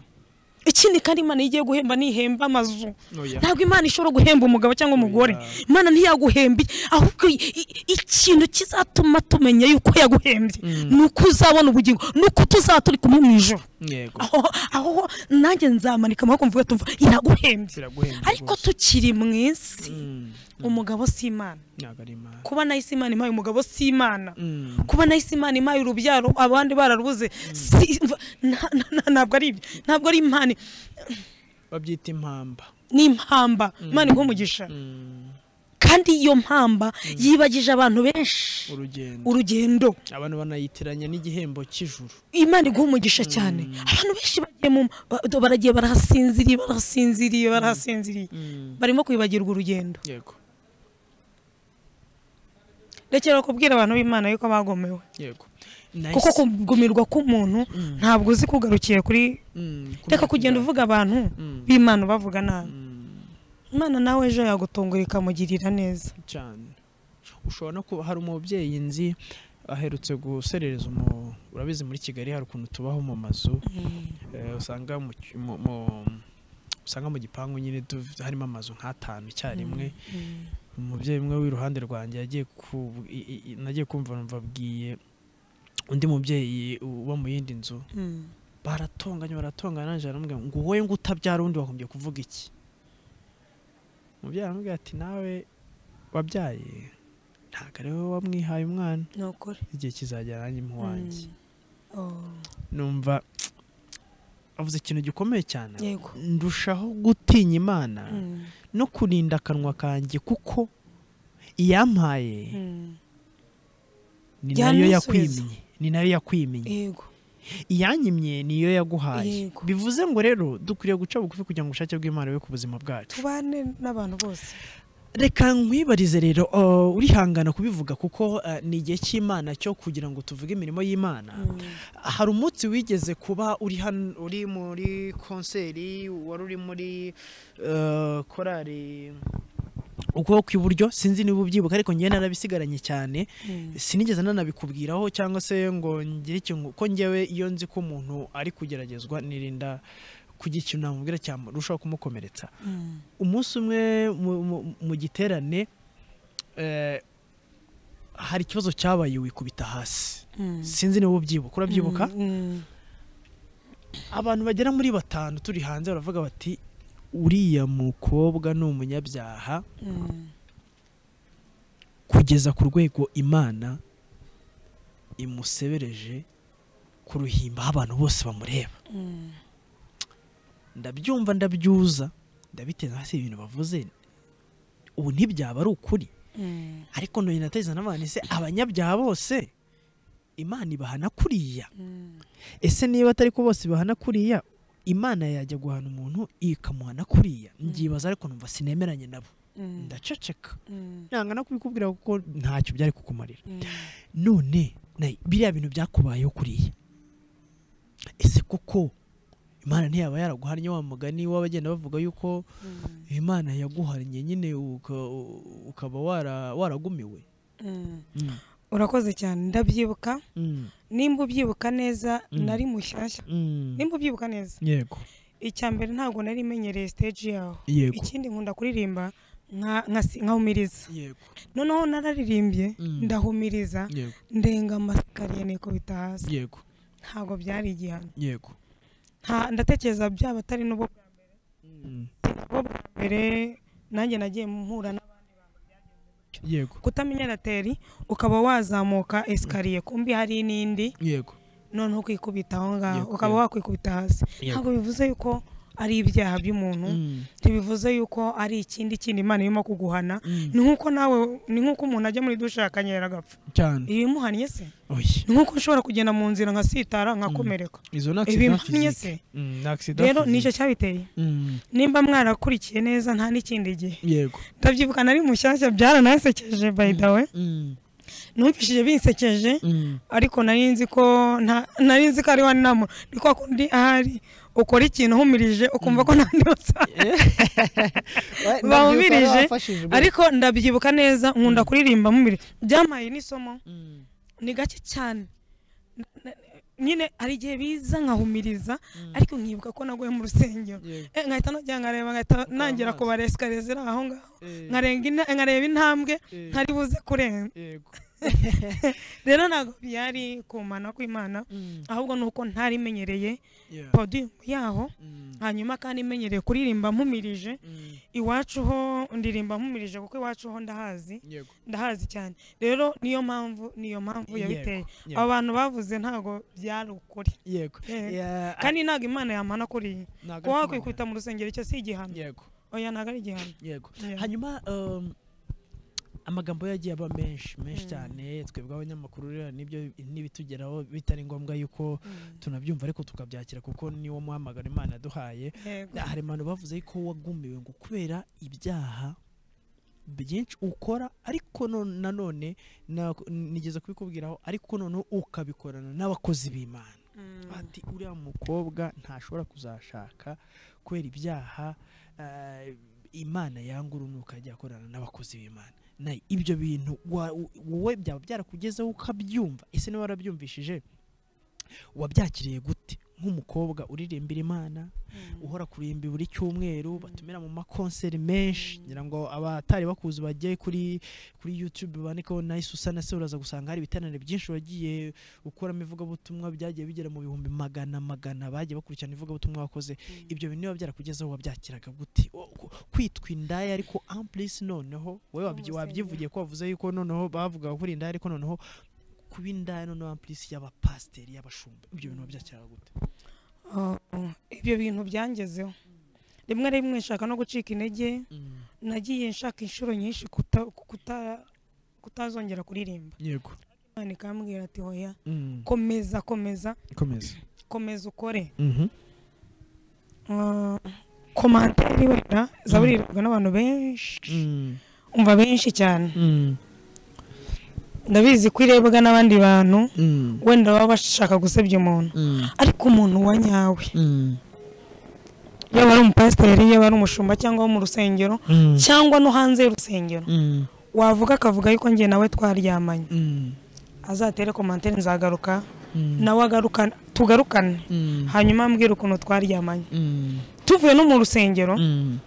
ikindi kandi imana iyo igiye guhemba ntihemba amazu oya ntabwo imana ishobora guhemba umugabo cyangwa umugore Oya. imana ntiyaguhembe ahubwo i- i- ikintu kizatuma tumenya yuko yaguhembye Mm. ni uko uzabona ubugingo ni uko tuzaba turi kumwe mu ijoro yego aho aho nanjye nzamanika amaboko mvuga tumva iraguhembye biraguhenda ariko rwose. tukiri mu isi Mm, umugabo si imana ntabwo ari imana kuba nahise imana impaye umugabo si imana Mm, kuba nahise imana impaye urubyaro abandi bararubuze si- mva- nta- nta- nta- ntabwo ari ibyo ntabwo ari impano babyita impamba ni impamba imana iguha umugisha Mm, kandi iyo mpamba yibagije abantu benshi urugendo urugendo abantu banayitiranya n'igihembo cy'ijuru imana iguha umugisha cyane abantu benshi bagiye mu ba- baragiye barahasinziriye barahasinziriye barahasinziriye barimo kwibagirwa urugendo yego rekera kubwira abantu b'imana yuko bagomewe yego kuko Nahise- kugumirwa k'umuntu ntabwo uzi kugarukiye kuri Mm, reka kumvikana. kugenda uvuga abantu Mm. b'imana ubavuga nabi Mm, imana nawe ejo yagutungura ikamugirira neza cyane ushobora no kuba hari umubyeyi nzi aherutse guserereza umu urabizi muri kigali hari ukuntu tubaho mu mazu eh, usanga mu ki- mu- mu- usanga mu gipangu nyine tu- harimo amazu nk'atanu icyarimwe umubyeyi umwe w'iruhande rwanjye yagiye ku i- i- i- nagiye kumva numva abwiye undi mubyeyi uba mu yindi nzu Mm. baratonganye baratonganye nanjye aramubwira ngo wowe ngo utabyara undi wagombye kuvuga iki umubyeyi aramubwira ati nawe wabyaye ntabwo ari wowe wamwihaye umwana ni ukuri igihe kizagera nanjye imuwanjye Mm. Oh, numva avuze ikintu gikomeye cyane yego ndushaho gutinya imana Mm. no kurinda akanwa kanjye kuko iyampaye Mm. ni Jya nayo nisubiza. yakwimye ni nayo yakwimye yego iyanyimye niyo yaguhaye Yego. bivuze ngo rero dukwiriye guca bugufi kugira ngo ubushake bw'imana bube ku buzima bwacu tubane n'abantu bose reka nkwibarize rero uh, urihangana kubivuga kuko uh, ni igihe cy'imana cyo kugira ngo tuvuge imirimo y'imana Mm. hari umunsi wigeze kuba uri hano uri muri konseri wari uri muri uh, korari ukuboko kw'iburyo sinzi niba ubyibuka ariko njyewe narabisigaranye cyane Mm. sinigeze nanabikubwiraho cyangwa se ngo ngire ikintu ko ngewe iyo nzi ko umuntu ari kugeragezwa nirinda kugira ikintu namubwira cyarushaho kumukomeretsa Mm. umunsi umwe mu- mu- mu giterane eh, hari ikibazo cyabaye wikubita hasi Mm. sinzi niba ubyibuka urabyibuka Mm. abantu bagera muri batanu turi hanze baravuga bati uriya mukobwa ni umunyabyaha Mm. kugeza ku rwego imana imusebereje ku ruhimba aho abantu bose bamureba Mm. ndabyumva ndabyuza ndabiteza hasi ibintu bavuze ubu ntibyaba ari ukuri Mm. ariko none nateza n'abana ese abanyabyaha bose imana ibahana kuriya Mm. ese niba atari ko bose ibahana kuriya imana yajya guhana umuntu ikamuhana kuriya mbyibaza ariko numva sinemeranye nabo Mm. ndaceceka Mm. nanga no kubikubwira kuko ntacyo byari kukumarira Mm. none nayi, biriya bintu byakubayeho kuriya ese koko imana ntiyaba yaraguhannye wa mugani w'abagenda bavuga yuko imana yaguhannye nyine uka- ukaba wara- waragumiwe Mm. urakoze cyane ndabyibuka Mm. nimba ubyibuka neza nari mushyashya Mm. nimba ubyibuka neza yego icya mbere ntabwo nari imenyereye stage yaho yego ikindi nkunda kuririmba nka- nka- nkahumiriza yego noneho nararirimbye Mm. ndahumiriza yego ndenga amasikariye nikubita hasi yego ntabwo byari igihano yego Nta- ndatekereza byaba atari n'ubwo Mm. bwo bwa mbere nanjye nagiye mpura na yego kutamenya rateri ukaba wazamuka esikariye kumbi hari n'indi yego noneho ukikubita aho ngaho Yego, ukaba yego. wakwikubita hasi Yego. ntabwo bivuze yuko ari ibyaha by'umuntu Mm. ntibivuze yuko ari ikindi kindi imana irimo kuguhana Mm. ni nk'uko nawe ni nk'uko umuntu ajya muri dushe akanyera agapfa cyane ibimuhannye se oya ni nk'uko ushobora kugenda mu nzira nkasitara nkakomereka izo ni accident ibimpannye physique. se Mm, ni accident rero physique. nicyo cyabiteye Mm. nimba mwarakurikiye neza nta n'ikindi gihe yego ndabyibuka nari mushyashya byaranasekeje by the way Mm. numvishije binsekeje Mm. ariko nari nzi ko nta- nari nzi ko ari wa nama ni kwa kundi ahari ukora ikintu uhumirije ukumva ko ntandi wasanga bahumirije ariko ndabyibuka neza nkunda kuririmba mumire byampaye n'isomo Mm. ni gake cyane Na- na- nyine hari igihe biza nkahumiriza ariko nkibuka ko naguye mu rusengero Yego. Eh, nkahita nongera nkareba nkahita nangira kubara esikariye ziri aho ngaho Eh, nkarenga ina- nkareba intambwe eh, ntari buze kurenga yego. rero ntabwo byari kumana kw'imana Mm. ahubwo ni uko ntari imenyereye Yeah. podium yaho Mm. hanyuma kandi imenyereye kuririmba mpumirije Mm. iwacu ho ndirimba mpumirije kuko iwacu ho ndahazi Yego. ndahazi cyane rero niyo mpamvu niyo mpamvu Yego, yabiteye yego. abo bantu bavuze ntabwo byari ukuri Yego. Eh, Yeah, kandi ntabwo imana yamana kuriya ntabwo kuba ari wakwikubita mu rusengero icyo si igihano Yego. oya ntabwo ari igihano Yego. Yeah. Hanyuma um, amagambo ye yagiye aba menshi menshi Mm. cyane twebwe abanyamakuru rero nibyo n'ibitugeraho bitari ngombwa yuko Mm. tunabyumva ariko tukabyakira kuko niwo muhamagaro imana yaduhaye Yego. hari abantu bavuze ko wagumiwe ngo kubera ibyaha byinshi ukora ariko none- nanone na- nigeze kubikubwiraho ariko noneho ukabikorana n'abakozi b'imana Mm. ati uriya mukobwa ntashobora kuzashaka kubera ibyaha eh, imana yanga urunuka ajya akorana n'abakozi b'imana na ibyo bintu wa- wowe byaba byarakugezeho ukabyumva ese niba warabyumvishije wabyakiriye gute nk'umukobwa uririmbira imana Mm. uhora kurimba buri cyumweru batumira mu makonseri menshi ngira ngo abatari bakuzi bajye kuri kuri YouTube bandikeho nayo Susana se uraza gusanga hari ibiterane byinshi wagiye ukuramo ivugabutumwa byagiye bigera mu bihumbi magana magana bagiye bakurikirana ivugabutumwa wakoze ibyo bintu niba byarakugezeho wabyakiraga gute Wo- ku- kwitwa indaya ariko amplis noneho wowe wabyi- Mu rusengero. wabyivugiye ko wavuze yuko noneho bavugaga kuri indaya ariko noneho kuba indaya noneho amplis y'abapasiteri y'abashumba ibyo bintu wabyakiraga gute Oh, oh. ibyo bintu byangezeho rimwe na rimwe nshaka no gucika intege Mm, nagiye nshaka inshuro nyinshi kuta- kuta- kutazongera kuririmba yego imana ikambwira ati hoya Mm. komeza komeza komeza komeza ukore Mhm. Ah, komantere wenda zaburirirwa n'abantu benshi Mm, umva benshi cyane mm, ndabizi ko irebwa n'abandi bantu mm, wenda baba bashaka gusebya umuntu mm, ariko umuntu wa nyawe mm, yaba ari umupasiteri yaba ari umushumba cyangwa wo mu rusengero mm, cyangwa no hanze y'urusengero mm, wavuga akavuga yuko njye nawe twaryamanye mm, azatere komantere nzagaruka mm, nawe agaruka tugarukane mm, hanyuma ambwira ukuntu twaryamanye mm, tuvuye no mu rusengero mm,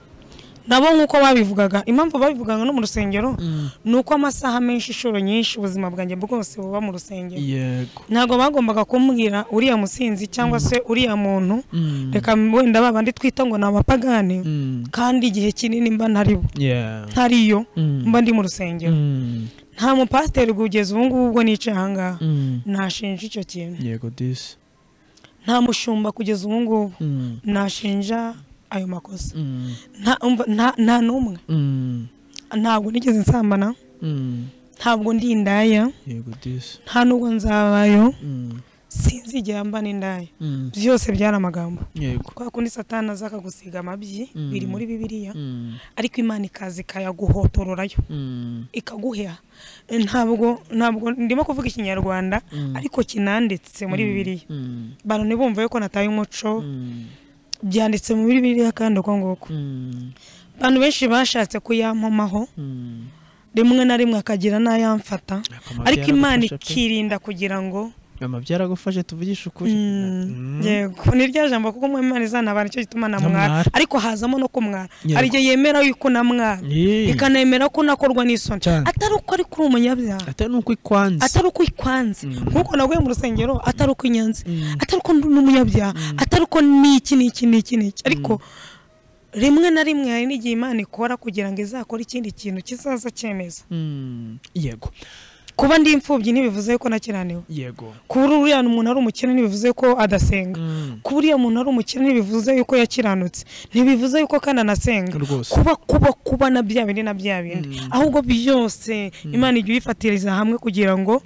nabo nk'uko babivugaga impamvu babivugaga no mu rusengero mm. ni uko amasaha menshi inshuro nyinshi ubuzima bwanjye bwose buba mu rusengero yego ntabwo bagombaga kumbwira uriya musinzi cyangwa se uriya muntu Mm, reka wenda babandi twita ngo ni abapagani mm, kandi igihe kinini mba ntaribo yeah, ntariyo mm, mba ndi mu rusengero mm, nta mupasiteri kugeza ubu ngubu ubwo nicaye aha ngaha mm, nashinja icyo kintu yego this nta mushumba kugeza ubu ngubu Mm, nashinja ayo makosa mm, nta umva- nta- nta n'umwe mm, ntabwo nigeze nsambana mm, ntabwo ndi indaya yego this nta n'ubwo nzabayo Mm, sinzi igihe mbana indaya mm, byose byari amagambo yego kwa kundi satani aza akagusiga amabyi Mm. biri muri bibiliya Mm, ariko imana ikaza ikayaguhotororayo mm, ikaguhera ntabwo ntabwo ndimo kuvuga ikinyarwanda mm, ariko kinanditse muri mm, bibiliya mm, abantu ntibumve yuko nataye umuco mm, byanditse mu bibiliya kandi uko nguko abantu benshi bashatse kuyampomaho rimwe na rimwe akagira n'ayamfata ariko imana ikirinda kugira ngo byaragufashe tuvugishe ukuri yego ni rya jambo kuko mu imana izanabana nicyo gituma namwara ariko hazamo no kumwara hari igihe yemera yuko namwara ikanemera ko nakorwa n'isoni atari uko ari kuri umunyabyaha atari n'uko ikwanze atari uko ikwanze nk'uko naguye mu rusengero atari uko inyanze atari uko n'umunyabyaha atari uko n'iki n'iki n'iki n'iki ariko rimwe na rimwe hari n'igihe imana ikora kugira ngo izakore ikindi kintu kizaza cyemeza yego kuba ndi imfubyi ntibivuze ko nakiraniwe yego kuba uriya umuntu ari umukene ntibivuze ko adasenga kuba uriya muntu ari umukene ntibivuze yuko yakiranutse ntibivuze yuko kandi anasenga Rwose. kuba kuba kuba na bya bindi na bya bindi ahubwo byose imana ijya uyifatiriza hamwe kugira ngo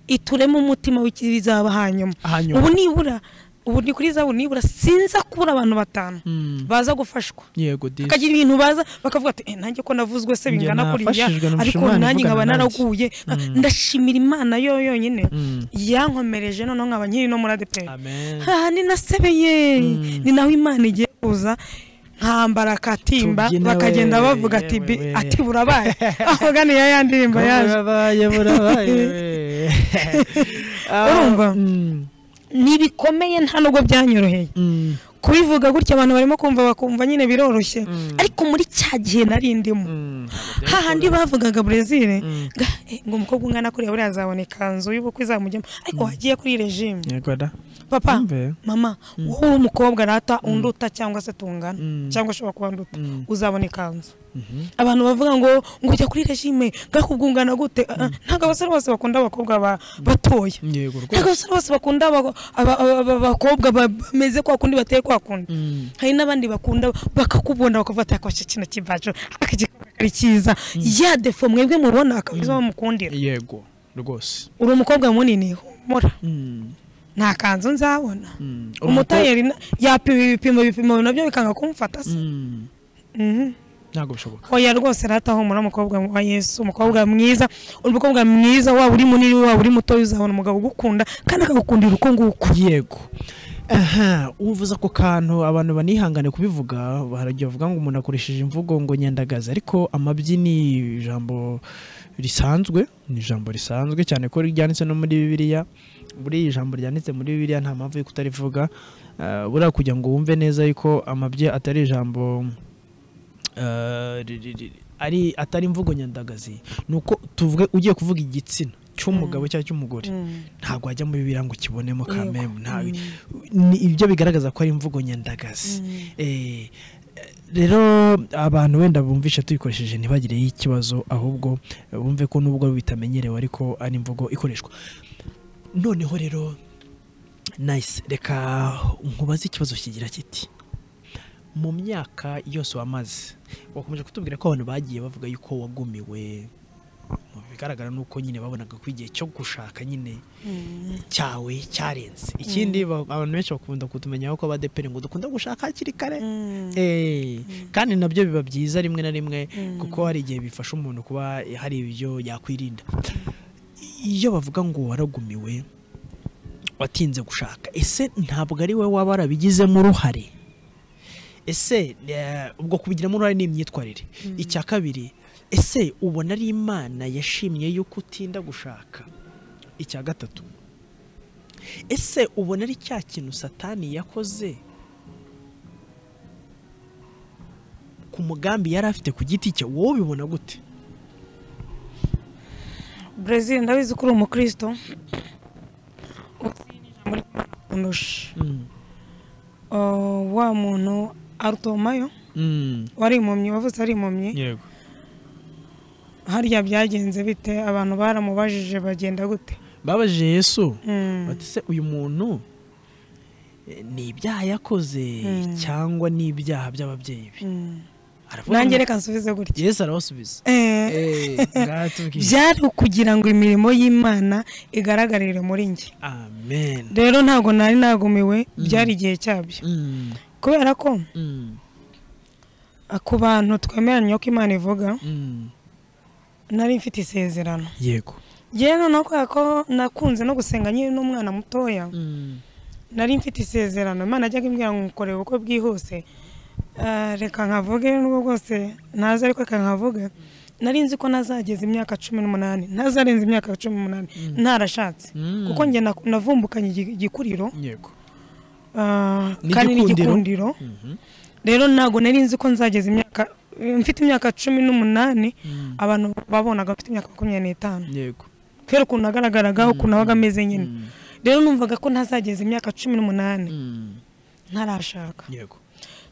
itureme umutima w'ikizaba hanyuma Hanyuma. ubu nibura ubu ni kuri zabu nibura sinza kubura abantu batanu baza gufashwa yego disi hakagira ibintu baza bakavuga ati "Eh, nanjye ko navuzwe se Njye bingana kuriya nafashijwe numva ariko Imana nanjye ivugana nkaba nanjye." naraguye ndashimira imana yo yonyine Mm. yankomereje noneho nkaba nkiri no muri adeperi amen aha ni nasebeye ni naho imana igiye kuza nkambara akatimba Tubyine bakagenda we, bavuga ati yewe "Bi, we." ati burabaye aho ganiya ya ndirimbo yaje burabaye burabaye Ah, Urumva? mm, ni bikomeye nta nubwo byanyoroheye mm, kubivuga gutya abantu barimo kumva bakumva nyine biroroshye ariko muri cya gihe nari ndimo mm. hahandi bavugaga brezil Mm. ga, eh, ngo umukobwa umwana kuriya buriya azabona ikanzu y'ubukwe izamujyamo ariko wagiye kuri regime yego da papa Yumve. mama wowe uri umukobwa rata unduta cyangwa se tungana Mm. cyangwa ushobora kuba nduta Mm. uzabona ikanzu Mhm. abantu bavuga ngo ngo ujya kuri regime gakubwungana gute Ah, ah, ntabwo abasore bose bakunda abakobwa ba- batoya yego rwose ntabwo abasore bose bakunda aba- aba- aba- aba- abakobwa bameze kwa kundi bateye kwa kundi Mm. hari n'abandi bakunda bakakubona bakafata akwasha kino kibacu akagikora ari cyiza ya defo mwebwe mubona akaba arizo bamukundira yego rwose uri umukobwa munini humura Mm. nta kanzu nzabona Mm. umutayeri na- yapima ibipimo ibipimo nabyo bikanga kumfata se Mm. Mhm. ntabwo bishoboka oya rwose rata humura umukobwa wa yesu umukobwa mwiza umukobwa mwiza waba uri munini waba uri mutoya uzabona umugabo ugukunda kandi akagukundira uko nguko yego aha uvuze ako kantu abantu banihangane kubivuga barajya bavuga ngo umuntu akoresheje imvugo ngo nyandagaza ariko amabyi ni ijambo risanzwe ni ijambo risanzwe cyane ko ryanditse no muri bibiliya buri ijambo ryanditse muri bibiliya nta mpamvu yo kutarivuga Ah, buriya kugira ngo wumve neza yuko amabyi atari ijambo ah, ri- ri- ri- ari atari imvugo nyandagazi ni uko tuvuge ugiye kuvuga igitsina cy'umugabo cyangwa cy'umugore ntabwo wajya muri biriya ngo ukibonemo kamemu nta- ni ibyo bigaragaza ko ari imvugo nyandagazi Eh, rero abantu wenda bumvishe tuyikoresheje ntibagireho ikibazo ahubwo bumve ko nubwo bitamenyerewe ariko ari imvugo ikoreshwa noneho rero nayise reka nkubaze ikibazo kigira kiti mu myaka yose wamaze wakomeje kutubwira ko abantu bagiye bavuga yuko wagumiwe mu bigaragara ni uko nyine babonaga ko igihe cyo gushaka nyine cyawe cyarenze ikindi ba- abantu benshi bakunda kutumenyaho ko abadeperi ngo dukunda gushaka hakiri kare Eh, kandi nabyo biba byiza rimwe na rimwe kuko hari igihe bifasha umuntu kuba hari ibyo yakwirinda iyo bavuga ngo waragumiwe watinze gushaka ese ntabwo ari we waba warabigizemo uruhare ese eh, ubwo kubigiramo uruhare ni imyitwarire icya kabiri ese ubona ari imana yashimye yuko utinda gushaka icya gatatu ese ubona ari cya kintu satani yakoze ku mugambi yari afite ku giti cye wowe ubibona gute brezil ndabizi ko uri umukristo undusha Uh, wa muntu arutomayo wari impumyi wavutse ari impumyi yego harya byagenze bite abantu baramubajije bagenda gute babajije yesu Mm. bati se uyu muntu eh, ni ibyaha yakoze cyangwa ni ibyaha by'ababyeyi be Mm. aravuga nanjye ngo- reka nsubize gutya yesu arabasubiza Eh, Eh, ngatubwire. byari ukugira ngo imirimo y'imana igaragarire muri njye amen rero ntabwo nari nagumiwe byari igihe cyabyo Mm, kubera ko mm, ah, ku bantu twemeranya ko imana ivuga mm. nari mfite isezerano yego yewe noneho kubera ko nakunze no gusenga nyine n'umwana mutoya Mm, nari mfite isezerano imana ajyaga imbwira ngo nkorera ubukwe bwihuse Ah, reka nkavuge nubwo bwose ntazi ariko reka nkavuge nari nzi ko nazageza imyaka cumi n'umunani ntazarenza imyaka cumi n'umunani ntarashatse Mm. kuko njye nak- navumbukanye igi- igikuriro yego ah, N'igikundiro. kandi n'igikundiro Mhm. rero ntabwo nari nzi ko nzageza imyaka mfite imyaka cumi n'umunani Mm. abantu babonaga mfite imyaka makumyabiri n'itanu yego kubera ukuntu nagaragaragaho ukuntu nabaga ameze nyine Mm. rero numvaga ko ntazageza imyaka cumi n'umunani Mm. ntarashaka yego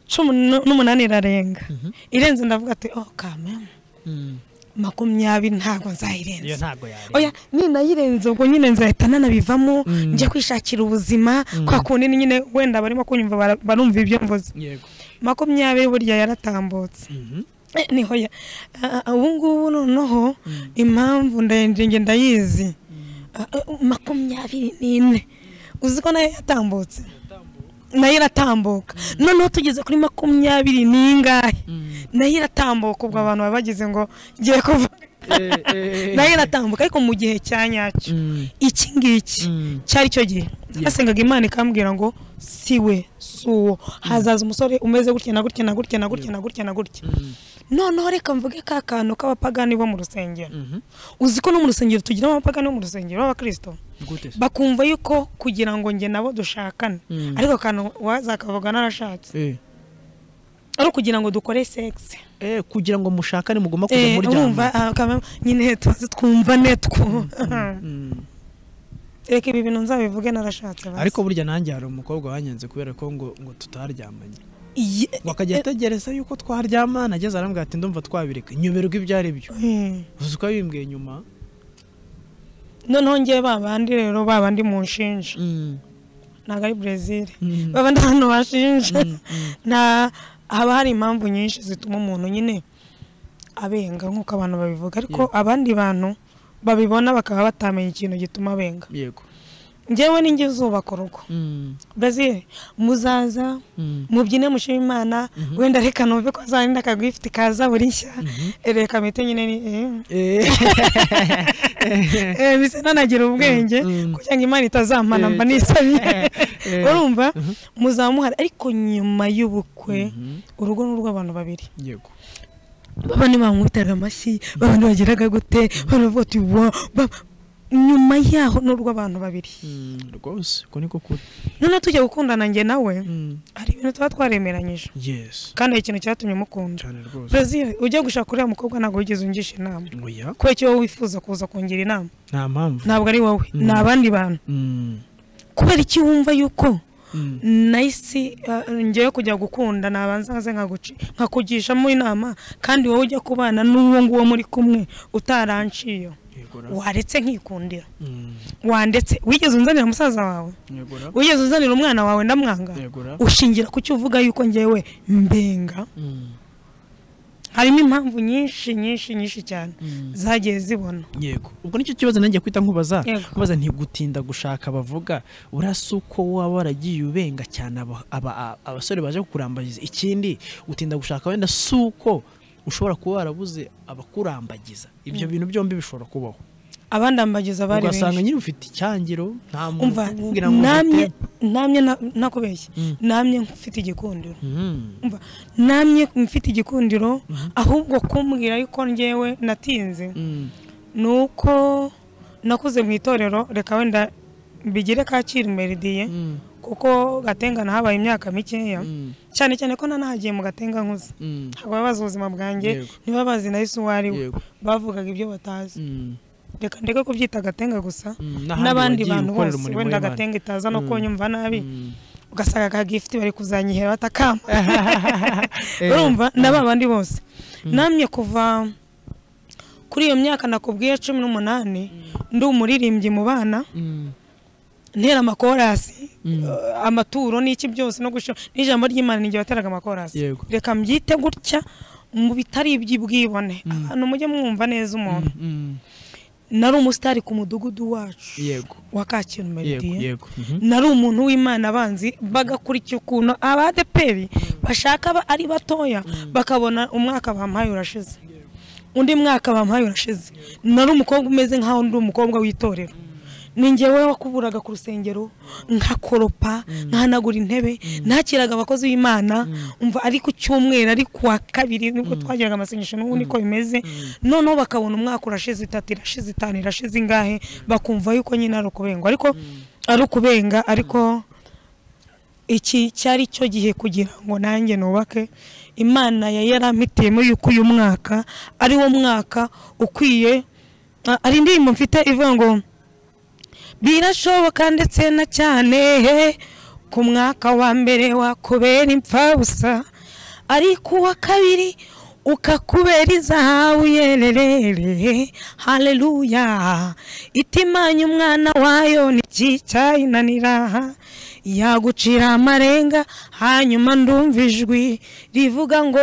cumi nu- n'umunani irarenga Mhm. irenze ndavuga ati oh kameme Mm. makumyabiri ntabwo iyo nzayirenza ntabwo yari oya ninayirenze ubwo nyine nzahita nanabivamo Mm. njya kwishakira ubuzima Mm. kwa kundi nyine wenda barimo kunyumva bara- barumva ibyo mvuze yego makumyabiri burya yaratambutse Mhm. Eh, niho ya ah, ah, ubu ngubu noneho Mm. impamvu ndende nge ndayizi Ah, ah, makumyabiri n'ine uzi ko nayo yatambutse nayo iratambuka noneho tugeze kuri makumyabiri n'ingahe Mm. nayo iratambuka ubwo abantu baba bagize ngo ngiye kuva Eh, eh, eh. nayo iratambuka ariko mu gihe cya nyacyo Mm. iki ngiki Mm. cyari cyo gihe nasengaga imana ikambwira ngo si we si uwo hazaza umusore umeze gutya na gutya na gutya na gutya na gutya na gutya Mm. noneho reka mvuge ka kantu k'abapagani bo mu rusengero Mhm. uzi ko no mu rusengero tugiramo abapagani bo mu rusengero b'abakirisito gute se bakumva yuko kugira ngo njye nabo dushakane Mm. ariko akantu wazakavuga narashatse Eh. ari ukugira ngo dukore sexe Eh, kugira ngo mushakane mugomba kujya Eh, urumva muryama ah, kama- nyine tuzi twumva ne two Mm. reka ibi bintu nzabivuge narashatse basi. ariko burya nanjye hari umukobwa wanyenze kubera ko ngo ngo tutaryamanye Iye- ngo akajya ategereza yuko twaryamana ageze arambwira ati ndumva twabireka nyoberwa ibyo ari byo Eh, uzi ko bimbwiye nyuma noneho ngewe babandi rero babandi munshinja ntabwo ari brezil Mm. babandi abantu bashinja Mm, mm. na haba hari impamvu nyinshi zituma umuntu nyine abenga nk'uko abantu babivuga ariko abandi bantu babibona bakaba batamenya ikintu gituma abenga yego ngewe ninjye uzubaka urugo Mm, brazil muzaza mm, mubyine mushima imana wenda reka numve ko zarinda akagwifiti kaza buri nshya mhm. Eh, reka mpite nyine ni Eh, eh, eh, bisa nanagira ubwenge Mm. kugira ngo imana itazampana mba nisabiye eh, urumva Mhm. muzaba muhari ariko nyuma y'ubukwe mhm. urugo ni urw'abantu babiri yego babandi bamwitaga amashyi babandi bagiraga gute baravuga ati wa ba- nyuma yaho ni urw'abantu babiri Mm, rwose uko niko kuri noneho tujya gukundana njye nawe Mm, hari ibintu tuba twaremeranyije yes kandi hari ikintu cyatumye mukunda cyane rwose brazil ujya gushaka uriya mukobwa ntabwo wigeze ungisha inama oya kubera icyo wowe wifuza kuza kungira inama nta mpamvu ntabwo ari wowe Mm. ni abandi bantu Mm, kubera icyo wumva yuko mm, nahise ah, ngewe kujya gukunda nabanza nkaze nkaguci- nkakugishamo inama kandi wowe ujya kubana n'uwo nguwo muri kumwe utaranciyo yego ra. waretse nkikundira Mm, wandetse wigeze unzanira umusaza wawe yego ra. wigeze unzanira umwana wawe ndamwanga yego ra. ushingira ku cyo uvuga yuko ngewe mbenga Mm, harimo impamvu nyinshi nyinshi nyinshi cyane mm. zagiye zibona yego ubwo nicyo kibazo nanjye kwita nkubaza Yego. nkubaza ntigutinda gushaka bavuga urasa uko waba waragiye ubenga cyane aba- aba- a- abasore baje kukurambagiza ikindi gutinda gushaka wenda si uko ushobora kuba warabuze abakurambagiza ibyo bintu byombi bishobora kubaho abandambagiza bari ugasanga benshi nyine ufite icyangiro nta muntu umva ukubwira ngo namye ufite- namye na- nakubeshye Mm. namye mfite igikundiro Mm, umva namye mfite igikundiro Mhm. ahubwo kumbwira yuko ngewe natinze mm, ni uko nakuze mu itorero reka wenda mbigire kacyiru meridiye mm, kuko gatenga nahabaye imyaka mikeya mm, cyane cyane ko nanahagiye mu gatenga nkuze mm, ntabwo baba bazi ubuzima bwanjye Yego. ntibaba bazi na Yesu uwo ari we Yego. bavugaga ibyo batazi mm, reka ndeke kubyita gatenga gusa mm, n'ahandi n'abandi wagiye bantu ukorera bose umurimo wenda w'Imana. gatenga itaza no Mm. kunyumva nabi Mm. ugasanga ka gifuti bari kuzanyihera batakama Eh, urumva na ba bandi bose namye kuva kuri iyo myaka nakubwiye cumi n'umunani ndi umuririmbyi mu bana mm, ntera amakorasi Mm. eh, amaturo n'iki byose no gusho n'ijambo ry'imana ninjye wateraga amakorasi Yego. reka mbyite gutya mu bitari iby'ubwibone abantu mujye mwumva neza umuntu mm, nari umusitari ku mudugudu wacu yego wa kacyiru yego meridiye yego Mhm. nari umuntu w'imana abanzi bagakurikira ukuntu abadeperi bashaka ba- ari batoya bakabona umwaka bampaye urashize undi mwaka bampaye urashize nari umukobwa umeze nkaho ndi umukobwa w'itorero ni ngewe wakuburaga ku rusengero nkakoropa nkanagura intebe nakiraga abakozi b'imana umva ari ku cyumweru ari ku wa kabiri nibwo twagiraga amasengesho n'ubu niko bimeze noneho bakabona umwaka urashize itatu irashize itanu irashize ingahe bakumva yuko nyine ari ukubengwa ariko ari ukubenga ariko iki cyari cyo gihe kugira ngo nanjye nubake imana yari yarampitiyemo yuko uyu mwaka ari wo mwaka ukwiye Ah, hari indirimbo mfite ivuga ngo birashoboka ndetse na cyane ku mwaka wa mbere wakubera impfabusa ariko uwa kabiri ukakubera izahabu yererere haleluya itimanya umwana wayo ntikicyayinanira yagucira amarenga hanyuma ndumva ijwi rivuga ngo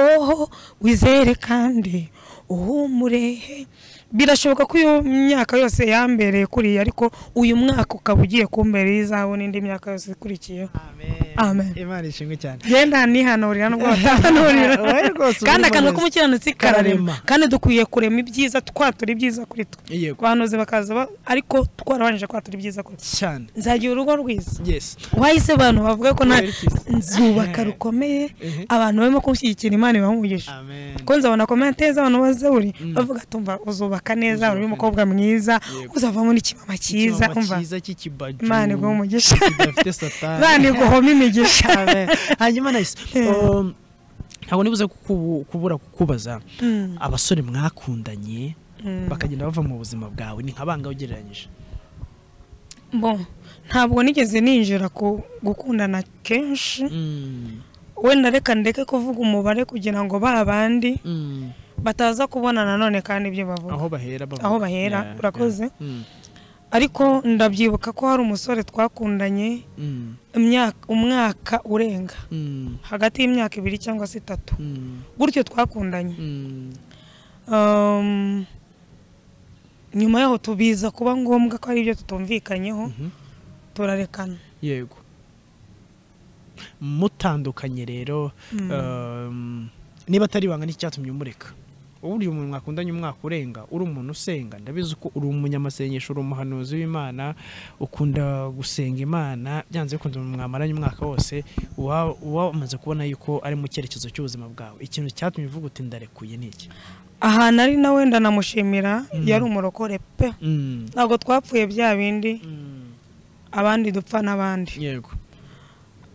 wizere kandi uhumurehe birashoboka ko iyo myaka yose yambereye kuriya ariko uyu mwaka ukaba ugiye kumberera izahabu n'indi myaka yose ikurikiyeho Amen. imana ishimwe cyane genda nihanurira nubwo batahanurira Oya rwose, uri kandi akanwa muhanzi. k'umukiranutsi kararema Kararema. kandi dukwiye kurema ibyiza twatura ibyiza kuri twe Yego. abahanuzi bakaza ba- ariko twarabanje kwatura ibyiza kuri twe cyane nzagira urugo rwiza yesi wahise abantu bavuga ko nta Werekeza. nzubaka rukomeye Ehe. abantu barimo gushyigikira imana ibaha umugisha amen ko nzabona komenteze abantu baze buri Mm. bavuga ati umva uzubaka neza uri Uzubaka umukobwa mwiza Yego. uzavamo n'ikimama cyiza Icyuma umva cyiza cy'ikibaju imana iguha umugisha kidafite satani imana iguhoma imigisha Amen. hanyuma nayise Eh. um, ntabwo nibuze kukubu- kubura kukubaza Mm, abasore mwakundanye mm. bakagenda bava mu buzima bwawe ni nka bangahe ugereranyije bo ntabwo nigeze ninjira ku gukundana kenshi wenda reka ndeke kuvuga umubare kugira ngo ba bandi bataza kubona nanone kandi ibyo bavuga aho bahera bavuga. Aho bahera, Yeah, urakoze. yeah. Mm, ariko ndabyibuka ko hari umusore twakundanye mm, imyaka umwaka urenga mm, hagati y'imyaka ibiri cyangwa se itatu mm, gutyo twakundanye mm. Um, nyuma yaho tubiza kuba ngombwa ko hari ibyo tutumvikanyeho Mhm. turarekana yego mutandukanye rero Mm. um, niba atari ibanga ni icyatumye umureka uburyo umuntu mwakundanye umwaka urenga uri umuntu usenga ndabizi ko uri umunyamasengesho uri umuhanuzi w'imana ukunda gusenga imana byanze bikunze umuntu mwamaranye umwaka wose uba uba umaze kubona yuko ari mu cyerekezo cy'ubuzima bwawe ikintu cyatumye uvuga uti ndarekuye ni iki ahantu ari na wenda namushimira Mm. yari umurokore pe Mm, ntabwo twapfuye bya bindi mm, abandi dupfa n'abandi yego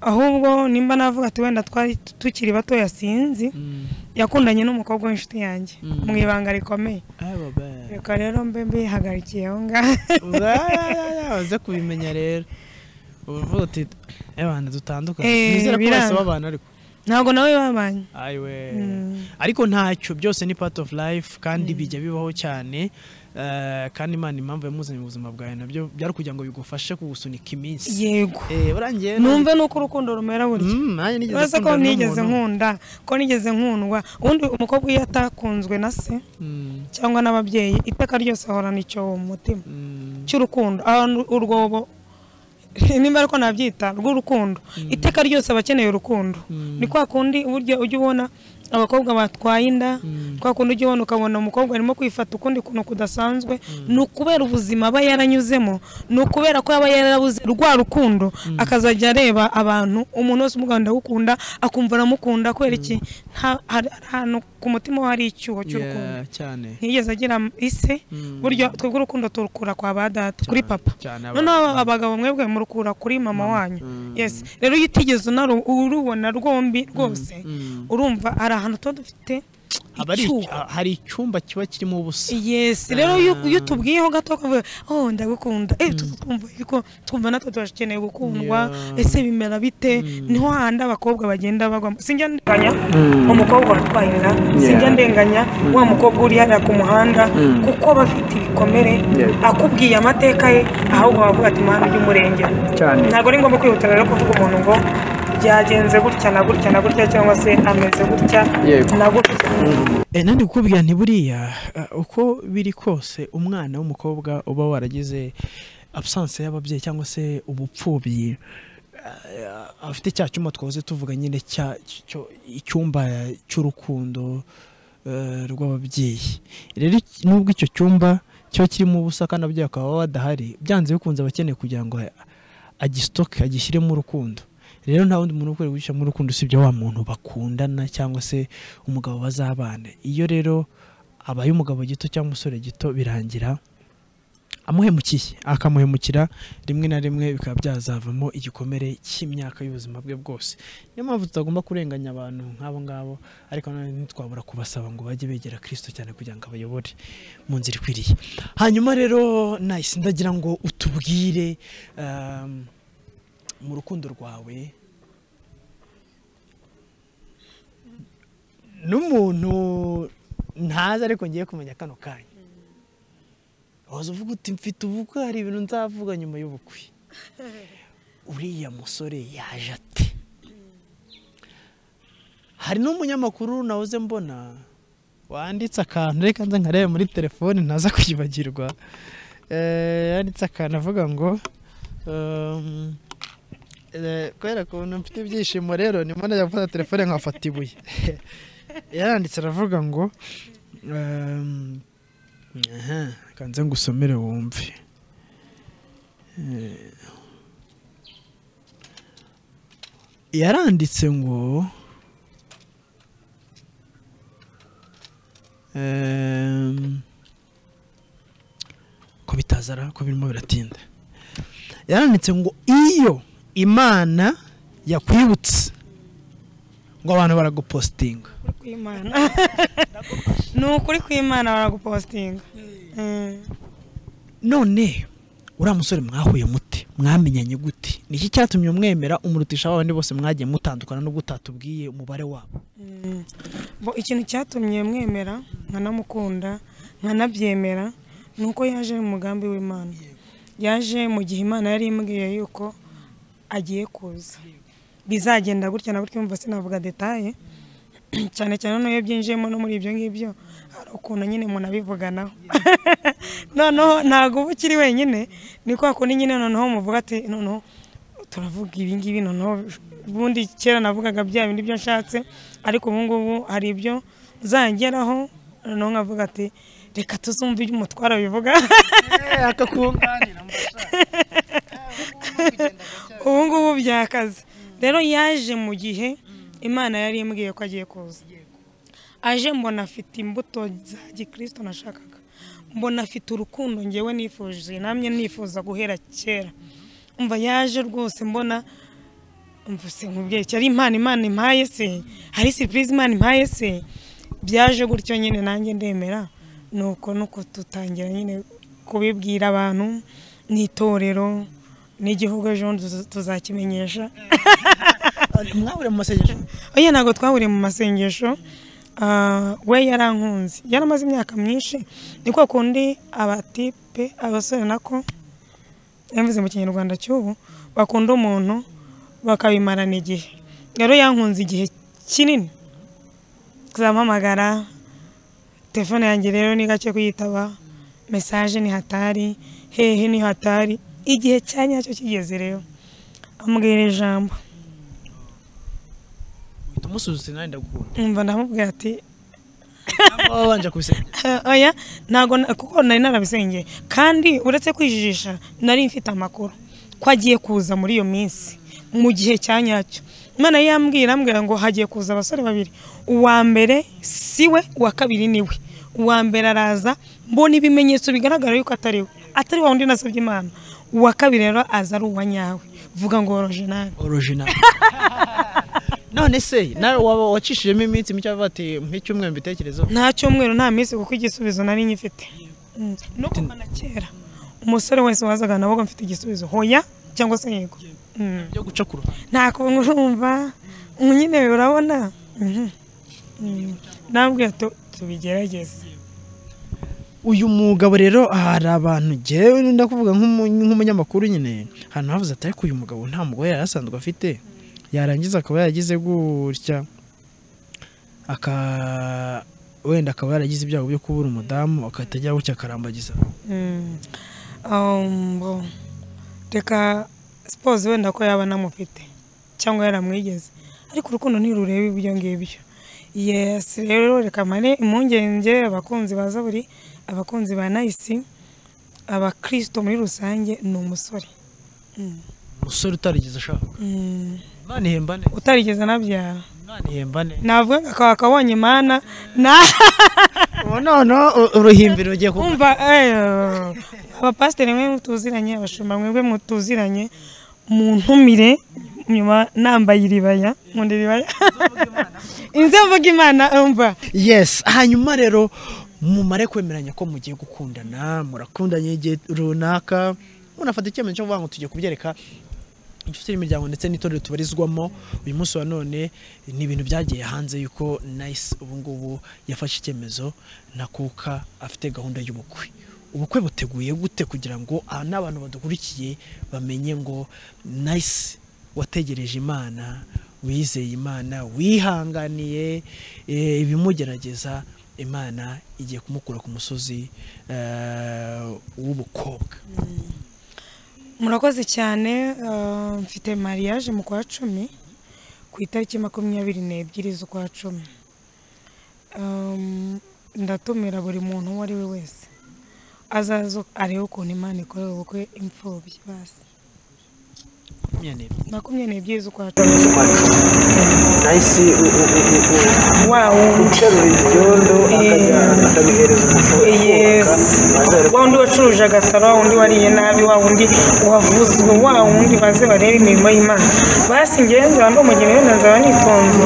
ahubwo nimba navuga ati wenda twari tukiri batoya sinzi Mm, yakundanye n'umukobwa w'inshuti yanjye Mm. mu ibanga rikomeye ah, baba. reka rero mbe mbihagarikiye aho ngaho Urayayaya, waze kubimenya rero uvuga uti abantu dutandukanye Eh, nizera ko bose biranga. babana ariko ntabwo nawe babanye ayiwe Mm. ariko ntacyo byose ni part of life kandi bijya bibaho cyane eh, kandi imana impamvu yamuzanye mu buzima bwawe nabyo byari kugira ngo bigufashe kugusunika iminsi yego Eh, urangiye numve nuko urukundo rumera burya Mm, nanjye nigeze uretse ko gukundana nigeze n'umuntu. nkunda ko nigeze nkundwa ubundi umukobwa iyo atakunzwe na se Mm, cyangwa n'ababyeyi iteka ryose ahorana icyobo mu mutima mm, cy'urukundo abantu urwobo nimba ariko nabyita rw'urukundo iteka ryose aba akeneye urukundo Mm. ni kwa kundi burya ujya ubona abakobwa batwaye inda Mm. kwa kundi ujya ubona ukabona umukobwa arimo kwifata ukundi kuntu kudasanzwe ni ukubera ubuzima aba yaranyuzemo ni ukubera ko aba yarabuze rwa rukundo akazajya areba abantu umuntu wese umugabo ndawukunda akumva aramukunda kubera iki nta- hari hari ahantu ku mutima we hari icyuho cy'urukundo yeah, cyane ntiyigeze agira ise Mm. buryo twebwe urukundo turukura kwa ba data kuri Cyane, papa cyane aba- noneho aba- abagabo mwebwe murukura kuri mama wanyu Mm. yes rero iyo utigeze unaru- urubona rwombi rwose Mm. urumva hari ahantu tuba dufite Aba ari- icyuho hari icyumba kiba kirimo ubusa yes rero iyo Ah. iyo tubwiyeho gato kavuga oh ndagukunda eh tu- twumva yuko twumva natwe turakeneye gukundwa Yeah. ese bimera bite Mm. niho hahandi abakobwa bagenda bagwamo sinjya ndenganya umukobwa watwaye inda sinjya ndenganya wa mukobwa uri hariya ku muhanda kuko aba afite ibikomere akubwiye amateka ye ahubwo bavuga ati mwana ujya umurengera cyane ntabwo ari ngombwa kwihutira rero kuvuga umuntu ngo byagenze gutya na gutya na gutya cyangwa se ameze gutya Yego. na gutya Eh, nandi kukubwira nti buriya eh, uko biri kose umwana w'umukobwa uba waragize absence y'ababyeyi cyangwa se ubupfubyi eh, afite cya cyuma twahoze tuvuga nyine cya cyo- icyumba cy'urukundo eh, rw'ababyeyi rero iki- nubwo icyo cyumba cyo kirimo ubusa kandi ababyeyi bakaba badahari byanze bikunze aba akeneye kugira ngo agisitoke agishyiremo urukundo rero nta wundi muntu ukwiye guhishyiramo urukundo usibye wa muntu bakundana cyangwa se umugabo bazabana iyo rero abaye umugabo gito cyangwa umusore gito birangira amuhemukiye akamuhemukira rimwe na rimwe bikaba byazavamo igikomere cy'imyaka y'ubuzima bwe bwose niyo mpamvu tutagomba kurenganya abantu nk'abo ngabo ariko nanone ntitwabura kubasaba ngo bajye begera kirisito cyane kugira ngo abayobore mu nzira ikwiriye hanyuma rero nahise ndagira ngo utubwire um, mu rukundo rwawe n'umuntu ntazi ariko ngiye kumenya kano kanya waza uvuga uti mfite ubukwe hari ibintu nzavuga nyuma y'ubukwe uriya musore yaje ate hari n'umunyamakuru nawuze mbona wanditse akantu reka nza nkarebe muri telefoni ntaza kwibagirwa Eh, yanditse akantu avuga ngo um, eh, kubera ukuntu mfite ibyishimo rero nimo najya gufata telefone nkafata ibuye yaranditse aravuga ngo um, aha kanze ngusomere wumve Eh, yaranditse ngo em, ko bitazara ko birimo biratinda yaranditse ngo iyo imana yakwibutse ngo abantu baragupositinga Ukuri kw'Imana. ni ukuri kw'imana baragupositinga Mm. none uriya musore mwahuye mute mwamenyanye gute niki cyatumye umwemera umurutisha abandi bose mwagiye mutandukana nubwo utatubwiye umubare wabo Mm. Bo ikintu cyatumye mwemera nkanamukunda nkanabyemera ni uko yaje mu mugambi w'imana yaje mu gihe imana yari imbwiye yuko agiye kuza bizagenda gutya na gutya umva sinavuga detaye cyane cyane n'iyo byinjiyemo no muri ibyo ngibyo hari ukuntu nyine umuntu abivuganaho noneho ntabwo uba ukiri wenyine ni kwa kundi nyine noneho muvuga ati noneho turavuga ibi ngibi noneho ubundi kera navugaga bya bindi byo nshatse ariko ubu ngubu hari ibyo zangeraho noneho nkavuga ati reka tuzumve ibyo umutwara bivuga akakunganira ubu ngubu byakaze rero yaje mu gihe imana yari imbwiye ko agiye kuza aje mbona afite imbuto za gikirisito nashakaga mbona afite urukundo ngewe nifuje namye nifuza guhera kera umva yaje rwose mbona mvuse nkubwiye cyari impano imana impaye se hari sipurize imana impaye se byaje gutyo nyine nanjye ndemera nuko nuko tutangira nyine kubibwira abantu n'itorero n'igihugu ejo bundi tuza- tuzakimenyesha mwahure mu masengesho oya ntabwo twahuriye mu masengesho Ah, we yarankunze yaramaze imyaka myinshi ni kwa kundi abatipe abasore nako yavuze mu kinyarwanda cy'ubu bakunda umuntu bakabimarana igihe rero yankunze igihe kinini zampamagara telefone yanjye rero ni gake kuyitaba mesaje ni hatari hehe ni hatari igihe cya nyacyo kigeze rero ambwira ijambo uhita umusuzusa nanjye ndagukunda umva ndamubwira ati nawe wabanje kubisenya Eh, oya ntago na- kuko nari narabisengeye kandi uretse kwijijisha nari mfite amakuru ko agiye kuza muri iyo minsi mu gihe cya nyacyo imana yambwira ambwira ngo hagiye kuza abasore babiri uwa mbere si we uwa kabiri ni we uwa mbere araza mbona ibimenyetso bigaragara yuko atari we atari wa wundi nasabye imana uwa kabiri rero aza ari uwa nyawe vuga ngo orojinali original none se nawe waba wacishijemo iminsi mike avuga ati nk'icyumweru mbitekerezeho nta cyumweru nta minsi kuko igisubizo nari nyifite Mm. no kuva na kera umusore wese wazaga navuga mfite igisubizo hoya cyangwa se yego Mm. byo guca ku ruhande nta kuntu urumva Mm, nyine urabona Mhm. Mm. nabwiye tu- tubigerageze uyu mugabo rero hari abantu njyewe ndakuvuga nk'umu- nk'umunyamakuru nyine ahantu havuze ati ariko uyu mugabo nta mugore yari asanzwe afite yarangiza akaba yaragize gutya aka wenda akaba yaragize ibyago byo kubura umudamu agahita ajya gutya akarambagiza Mm. Um, bo. reka sipozi wenda ko yaba anamufite cyangwa yaramwigeze ariko urukundo ntirureba ibyo ngibyo yesi rero reka mare impungenge abakunzi baza buri abakunzi ba nayisi abakirisito muri rusange ni umusore Mm. umusore utarigeze ashaka Mm. imana ihembane utarigeze anabyara imana ihembane navuga ngo akaba akabonye mana na ubu noneho u- uruhimbiro rugiye kuba umva eh, abapasiteri mwe mutuziranye abashumba mwebwe mutuziranye muntumire nyuma nambaye iribaya nkunda iribaya inze mvuga imana umva yes hanyuma rero mumare kwemeranya ko mugiye gukundana murakundanye igihe runaka munafata icyemezo cyo kuvuga ngo tugiye kubyereka inshuti n'imiryango ndetse n'itorero tubarizwamo uyu munsi wa none ni ibintu byagiye hanze yuko nice ubu ngubu yafashe icyemezo na kuka afite gahunda y'ubukwe ubukwe buteguye gute kugira ngo aha n'abantu badukurikiye bamenye ngo nice wategereje imana wizeye imana wihanganiye eh, ibimugerageza imana igiye kumukura ku musozi eh, w'ubukobwa murakoze cyane eh, mfite mariage mu kwa cumi ku itariki makumyabiri n'ebyiri z'ukwa cumi Um, ndatumira buri muntu uwo ari we wese azazo arebe ukuntu imana ikorera ubukwe imfubyi basi Makumyabiri. makumyabiri n'ebyiri z'ukwa cumi nahise wa wundi uterura ibyondo akajya Eh. akabihereza umushoferi yesi wa wundi wacuruje agataro wa wundi wariye nabi wa wundi wavuzwe wa wundi baze barebe imirimo y'imana basi ngewe nzaba ndi umugeni wenda nzaba nitonze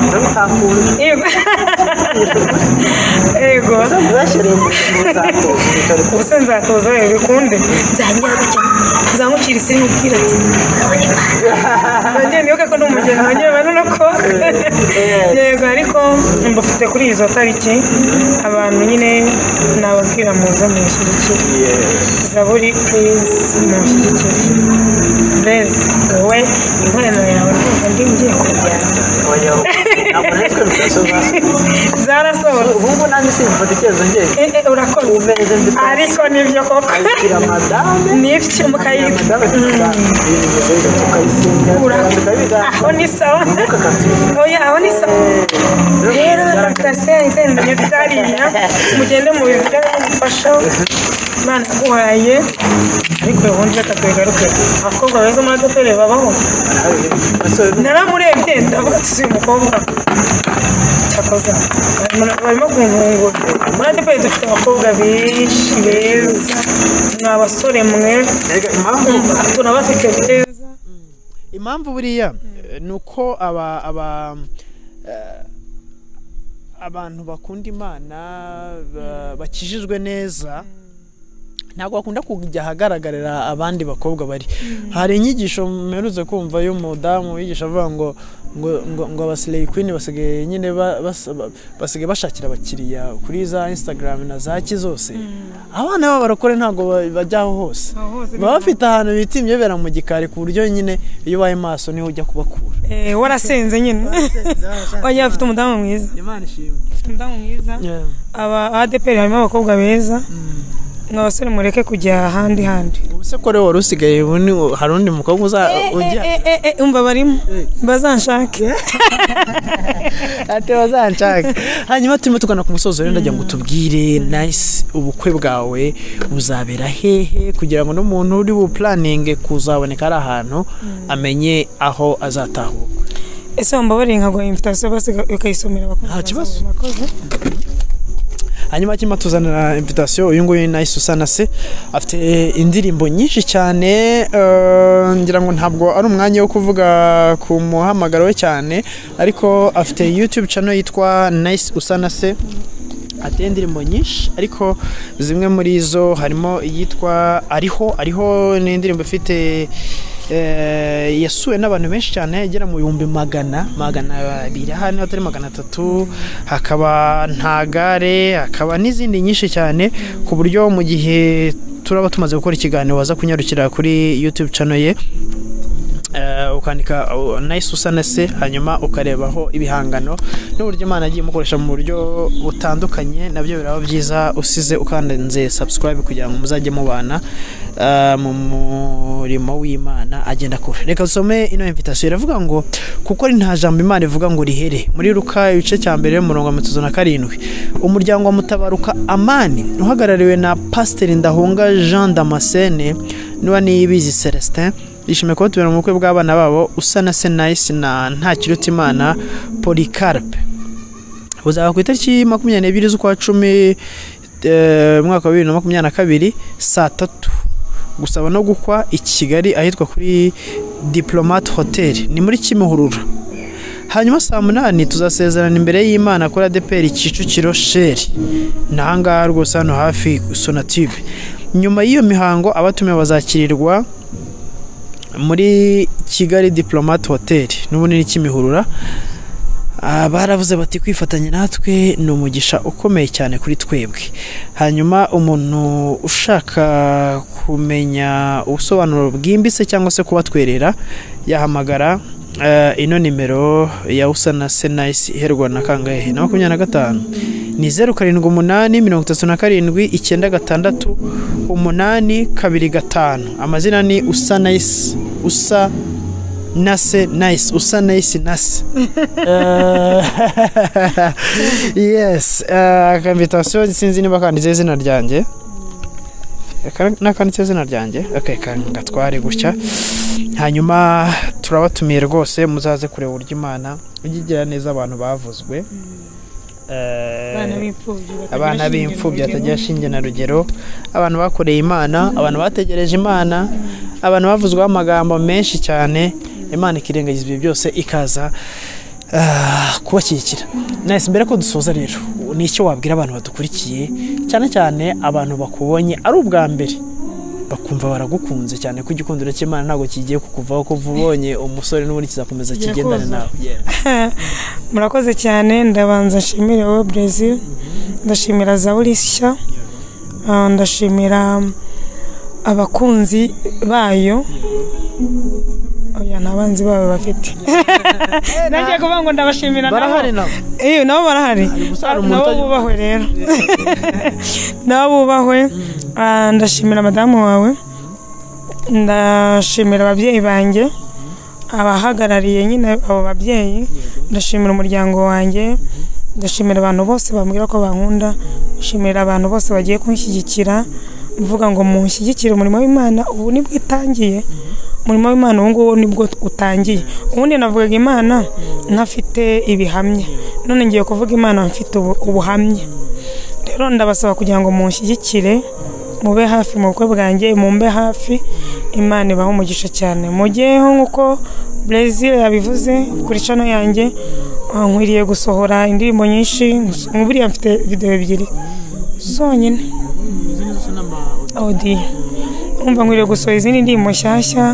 nza bitakunda Yego. Yego. bashyiriye umushinga uzatoza utari ku Ubuse nzatoza wewe bikunde. Nzangira gutya. Nzamucira isi n'ubwira ati. Nanjye nibuka ko ndi umugeni nanjye banona ko. Yego ariko mbufite kuri izo tariki abantu nyine nababwira muze munshyigikire. Zaburi please munshyigikire. Blaze wowe inkorano yawe ndumva ndi ngiye kujyana. banyaho ntabwo natwe tutasobanutse Zarasohotse. ubu ngubu nanjye simfata icyemezo njye Eh, eh, urakoze Ubeze nzi ko- ariko nibyo koko ayishyira madame nibyo mukayita madame tuka- ibintu bimeze gutya, tukayisenga Ura- tukabiganira aho ni sawa ntuka katuyishyira oya aho ni sawa rero apurikasiyo itendanye tutariya mugende mu bivuga bimufasha imana yaguhaye ariko ubundi reka tugaruke abakobwa beza muri adeperi babaho naramurebye ndavuga ati uyu mukobwa cyakoze barimo- barimo kuntungura muri adeperi dufite abakobwa benshi beza ni abasore mwe mbega impamvu tunabafite beza impamvu buriya eh, ni uko aba aba eh, abantu bakunda imana ba- bakijijwe neza ntabwo bakunda kujya ahagaragarira abandi bakobwa bari hari inyigisho mperutse kumva y'umudamu wigisha avuga ngo ngo ngo, ngo abasileyi kwini basigaye nyine ba- bas- ba- basigaye bashakira abakiriya kuri za instagram na za ki zose abana b'abarokore ntabwo ba- bajya aho hose Aho hose baba bafite ahantu bita imyobera mu gikari ku buryo nyine iyo ubaye maso niho ujya kubakura Eh, warasenze nyine oya afite umudamu mwiza imana ishimwe afite umudamu mwiza aba adeperi harimo abakobwa beza mwa basore mureke kujya ahandi handi ubu se ko rero wari usigaye ubu ni hari undi mukobwa uza ujya Eh, eh, eh, umva barimo bazanshake ati bazanshaka hanyuma turimo tugana ku musozo rero ndagira ngo tubwire nice ubukwe bwawe buzabera hehe kugira ngo n'umuntu uri bupuraninge kuzaboneka ari ahantu amenye aho azatahuka ese wambabarire nkaguha invitasiyo basi ukayisomera abakobwa Nta kibazo. bazaza. Murakoze. hanyuma akima tuzanira invitation uyu nguyu ni nice usana se afite indirimbo nyinshi cyane eh, ngira ngo ntabwo ari umwanya wo kuvuga ku muhamagaro we cyane ariko afite youtube channel yitwa nice usana se ateye indirimbo nyinshi ariko zimwe muri zo harimo iyitwa ariho ariho ni indirimbo ifite eh, yasuwe n'abantu benshi cyane igera mu bihumbi magana magana abiri aha niba atari magana atatu hakaba ntagare hakaba n'izindi nyinshi cyane ku buryo mu gihe turaba tumaze gukora ikiganiro waza kunyarukira kuri youtube channel ye eh, ukandika uh, nice usa na se hanyuma ukarebaho ibihangano n'uburyo imana yagiye imukoresha mu buryo butandukanye nabyo biraba byiza usize ukanze subscribe kugira ngo muzajye mubana uh, mu murimo w'imana agenda kure reka dusome ino invitation iravuga ngo kuko ari nta jambo imana ivuga ngo rihere muri ruka igice cya mbere umurongo wa mirongo na karindwi umuryango wa mutabaruka amani uhagarariwe na pasiteri ndahunga jean damascene niba niyibizi celestin yishimiye kuba tubera mu bukwe bw'abana babo usa na senayisi na ntakirutimana polycarpe buzaba ku itariki makumyabiri n'ebyiri z'ukwa cumi eh, umwaka wa bibiri na makumyabiri na kabiri saa tatu gusaba no gukwa i kigali ahitwa kuri diplomate hotel ni muri kimihurura hanyuma saa munani tuzasezerana imbere y'imana kuri adeperi kicukiro sheri ni ahangaha rwose hano hafi sonatube nyuma y'iyo mihango abatumiwe bazakirirwa muri kigali diplomate hotel n'ubunini kimihurura Ah, baravuze bati kwifatanya natwe ni umugisha ukomeye cyane kuri twebwe hanyuma umuntu ushaka kumenya ubusobanuro bwimbitse cyangwa se kubatwerera yahamagara eh, ino nimero ya usa na senayisi iherwa na kangahe na makumyabiri na gatanu ni zeru karindwi umunani mirongo itatu na karindwi icyenda gatandatu umunani kabiri gatanu amazina ni usa nayisi usa nase nice usa nice nase yes akambitation sinzi niba kanditseho izina ryanjye Aka- nakanditseho izina ryanjye okay ka- ngatware gutya hanyuma turabatumiye rwose muzaze kureba uburyo imana ijya igira neza abantu bavuzwe Eh, abana b'imfubyi batagira shinge na rugero abantu bakoreye imana abantu bategereje imana abantu bavuzweho amagambo menshi cyane imana ikirengagiza ibyo byose ikaza ah, kubashyigikira nahise mbere ko dusoza rero ni icyo wabwira abantu badukurikiye cyane cyane abantu bakubonye ari ubwa mbere bakumva baragukunze cyane ko igikundiro cy'imana ntabwo kigiye kukuvaho kuva ubonye umusore n'ubundi kizakomeza kigendane Yakuza. nawe Yeah. murakoze cyane ndabanza nshimire wowe brezil ndashimira zaburishya Ah, ndashimira abakunzi bayo oya nta banzi bayo bafite nagiye kuvuga ngo ndabashimira nabo. barahari nabo iyo nabo barahari gusa hari umuntu nabo utajya- bubahwe rero nabo bubahwe Ah, ndashimira madamu wawe ndashimira ababyeyi banjye abahagarariye nyine abo babyeyi ndashimira umuryango wanjye ndashimira abantu bose bambwira ko bankunda ndashimira abantu bose bagiye kunshyigikira mvuga ngo munshyigikire umurimo w'imana ubu nibwo itangiye umurimo w'imana ubu ngubu nibwo utangiye ubundi navugaga imana ntafite ibihamya none ngiye kuvuga imana mfite ubu- ubuhamya rero ndabasaba kugira ngo munshyigikire mube hafi mu bukwe bwanjye mumbe hafi imana ibaho umugisha cyane mugeho nk'uko brezil yabivuze kuri cano yanjye ah, nkwiriye gusohora indirimbo nyinshi gusa- buriya mfite videwo ebyiri zonyine odi umva nkwiriye gusohora izindi ndirimbo nshyashya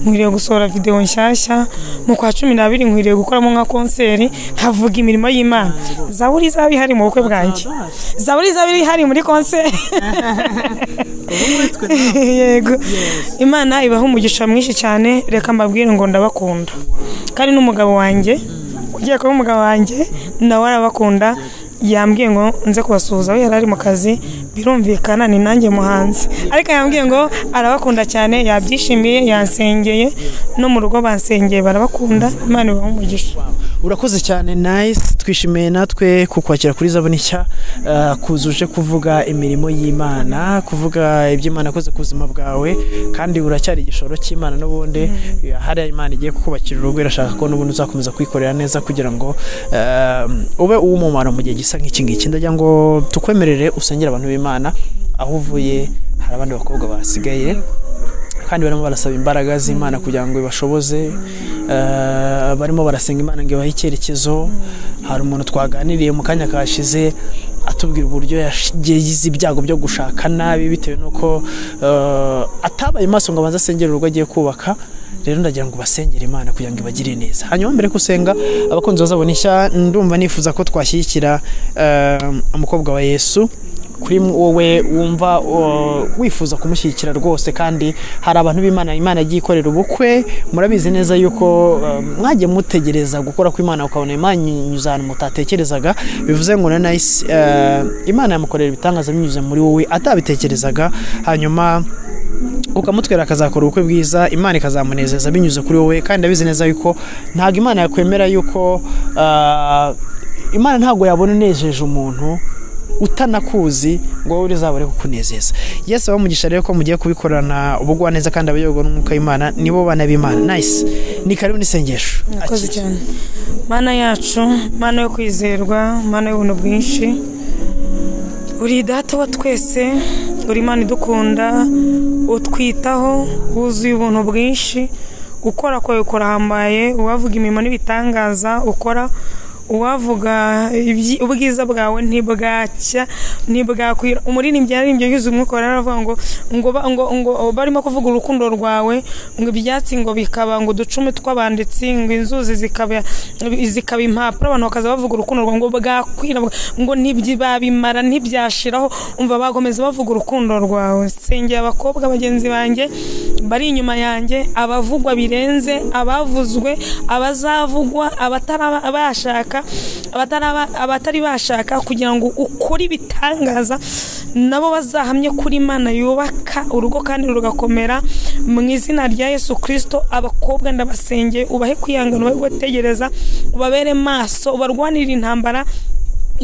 nkwiriye gusohora videwo nshyashya mu kwa cumi n'abiri nkwiriye gukoramo nka konseri nkavuga imirimo y'imana zaburi izaba ihari mu bukwe bwanjye zaburi izaba ihari muri konseri yego imana ibaha umugisha mwinshi cyane reka mbabwire ngo ndabakunda kandi n'umugabo wanjye ugiye kuba umugabo wanjye nawe arabakunda yambwiye ngo nze kubasuhuza we yari ari mu kazi birumvikana ni nanjye muhanzi ariko yambwiye ngo arabakunda cyane yabyishimiye yansengeye no mu rugo bansengeye barabakunda imana ibaha umugisha urakoze cyane nice twishimiye natwe kukwakira kuri zabuni nshya eh, kuzuje kuvuga imirimo y'imana kuvuga ibyo imana yakoze ku buzima bwawe kandi uracyari igishoro cy'imana n'ubundi Eh, hari imana igiye kukubakira urugo irashaka ko n'ubundi uzakomeza kwikorera neza kugira ngo eh, ube uw'umumaro mu gihe gisa nk'iki ngiki ndagira ngo tukwemerere usengere abantu b'imana aho uvuye hari abandi bakobwa basigaye kandi barimo barasaba imbaraga z'imana kugira ngo ibashoboze Eh, barimo barasenga imana ngo ibahe icyerekezo hari umuntu twaganiriye mu kanya kashize atubwira uburyo yash- yagize ibyago byo gushaka nabi bitewe n'uko eh, atabaye maso ngo abanze asengere urugo agiye kubaka rero ndagira ngo basengere imana kugira ngo ibagire neza hanyuma mbere yo gusenga abakunzi bazabona ishya ndumva nifuza ko twashyigikira eh, umukobwa wa yesu kuri wowe wumva uh, wifuza kumushyigikira rwose kandi hari abantu b'imana imana yagiye ikorera ubukwe murabizi neza yuko uh, mwagiye mutegereza gukora kw'imana ukabona imana inyuze ahantu mutatekerezaga bivuze ngo na nayisi uh, imana yamukorera ibitangaza binyuze muri wowe atabitekerezaga hanyuma ukamutwera akazakora ubukwe bwiza imana ikazamunezeza binyuze kuri wowe kandi abizi neza yuko ntabwo imana yakwemera yuko ah, imana ntabwo yabona unejeje umuntu utanakuzi ngo wowe uzabure kukunezeza yesu abamugisha rero ko mugiye kubikorana ubugwa neza kandi abayoborwa n'umwuka w'imana nibo bana b'imana nice ni karibu n'isengesho murakoze cyane mana yacu mana yo kwizerwa mana y'ubuntu bwinshi uri data wa twese uri imana idukunda utwitaho wuzuye ubuntu bwinshi gukora kwawe kurahambaye uwavuga imirimo n'ibitangaza ukora uwavuga ibyi- ubwiza bwawe ntibwacya ntibwakwira umuririmbyi yaririmbye yuzuye umwuka wera aravuga ngo ngo ba- ngo ngo barimo kuvuga urukundo rwawe ngo ibyatsi ngo bikaba ngo uducumi tw'abanditsi ngo inzuzi zikaba zikaba impapuro abantu bakaza bavuga urukundo rwawe ngo bwakwira ngo ntibyabimara ntibyashiraho umva bakomeza bavuga urukundo rwawe sengera abakobwa bagenzi banjye bari inyuma yanjye abavugwa birenze abavuzwe abazavugwa abatara- bashaka abataraba- abatari bashaka kugira ngo ukore ibitangaza nabo bazahamye kuri imana yubaka urugo kandi rugakomera mu izina rya yesu kirisito abakobwa ndabasengeye ubahe kwihangana ubahe gutegereza ubabere maso ubarwanire intambara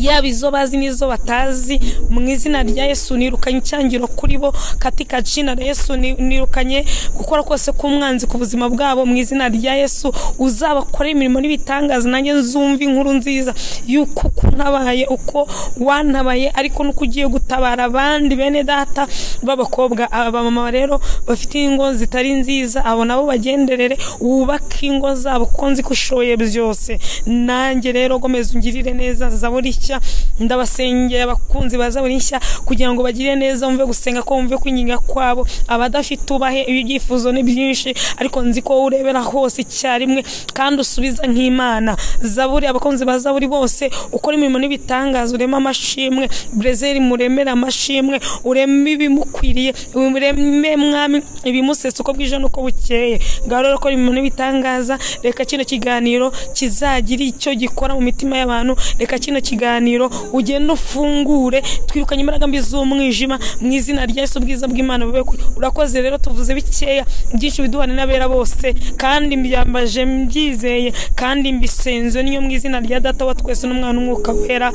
yaba izo bazi n'izo batazi mu izina rya yesu nirukanye icyangiro kuri bo katika jina la yesu ni- nirukanye gukora kose k'umwanzi ku buzima bwabo mu izina rya yesu uzabakore imirimo n'ibitangaza nanjye nzumva inkuru nziza y'uko uko ntabaye uko wantabaye ariko nuko ugiye gutabara abandi bene data b'abakobwa abamama rero bafite ingo zitari nziza abo nabo bagenderere wubake ingo zabo kuko nzi ko ushoboye byose nanjye rero gomeza ungirire neza zaburi nshya ndabasengera abakunzi ba zaburi nshya kugira ngo bagire neza bumve gusenga ko bumve kwinginga kwabo abadafite ubahe ibyifuzo ni byinshi ariko nzi ko wowe urebera hose icyarimwe kandi usubiza nk'imana zaburi abakunzi ba zaburi bose ukora imirimo n'ibitangaza urema amashimwe brezeri muremere amashimwe ureme ibimukwiriye ureme mwami ibimusesa uko bwije n'uko bukeye ngaho rero kora imirimo n'ibitangaza reka kino kiganiro kizagira icyo gikora mu mitima y'abantu reka kino kiganiro ugende ufungure twirukanye imbaraga mbi z'umwijima mu izina rya Yesu ubwiza bw'Imana bube kure urakoze rero tuvuze bikeya byinshi biduhane n'abera bose kandi mbyambaje mbyizeye kandi mbisenze niyo mu izina rya data wa twese n'umwana w'umwuka wera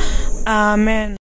amen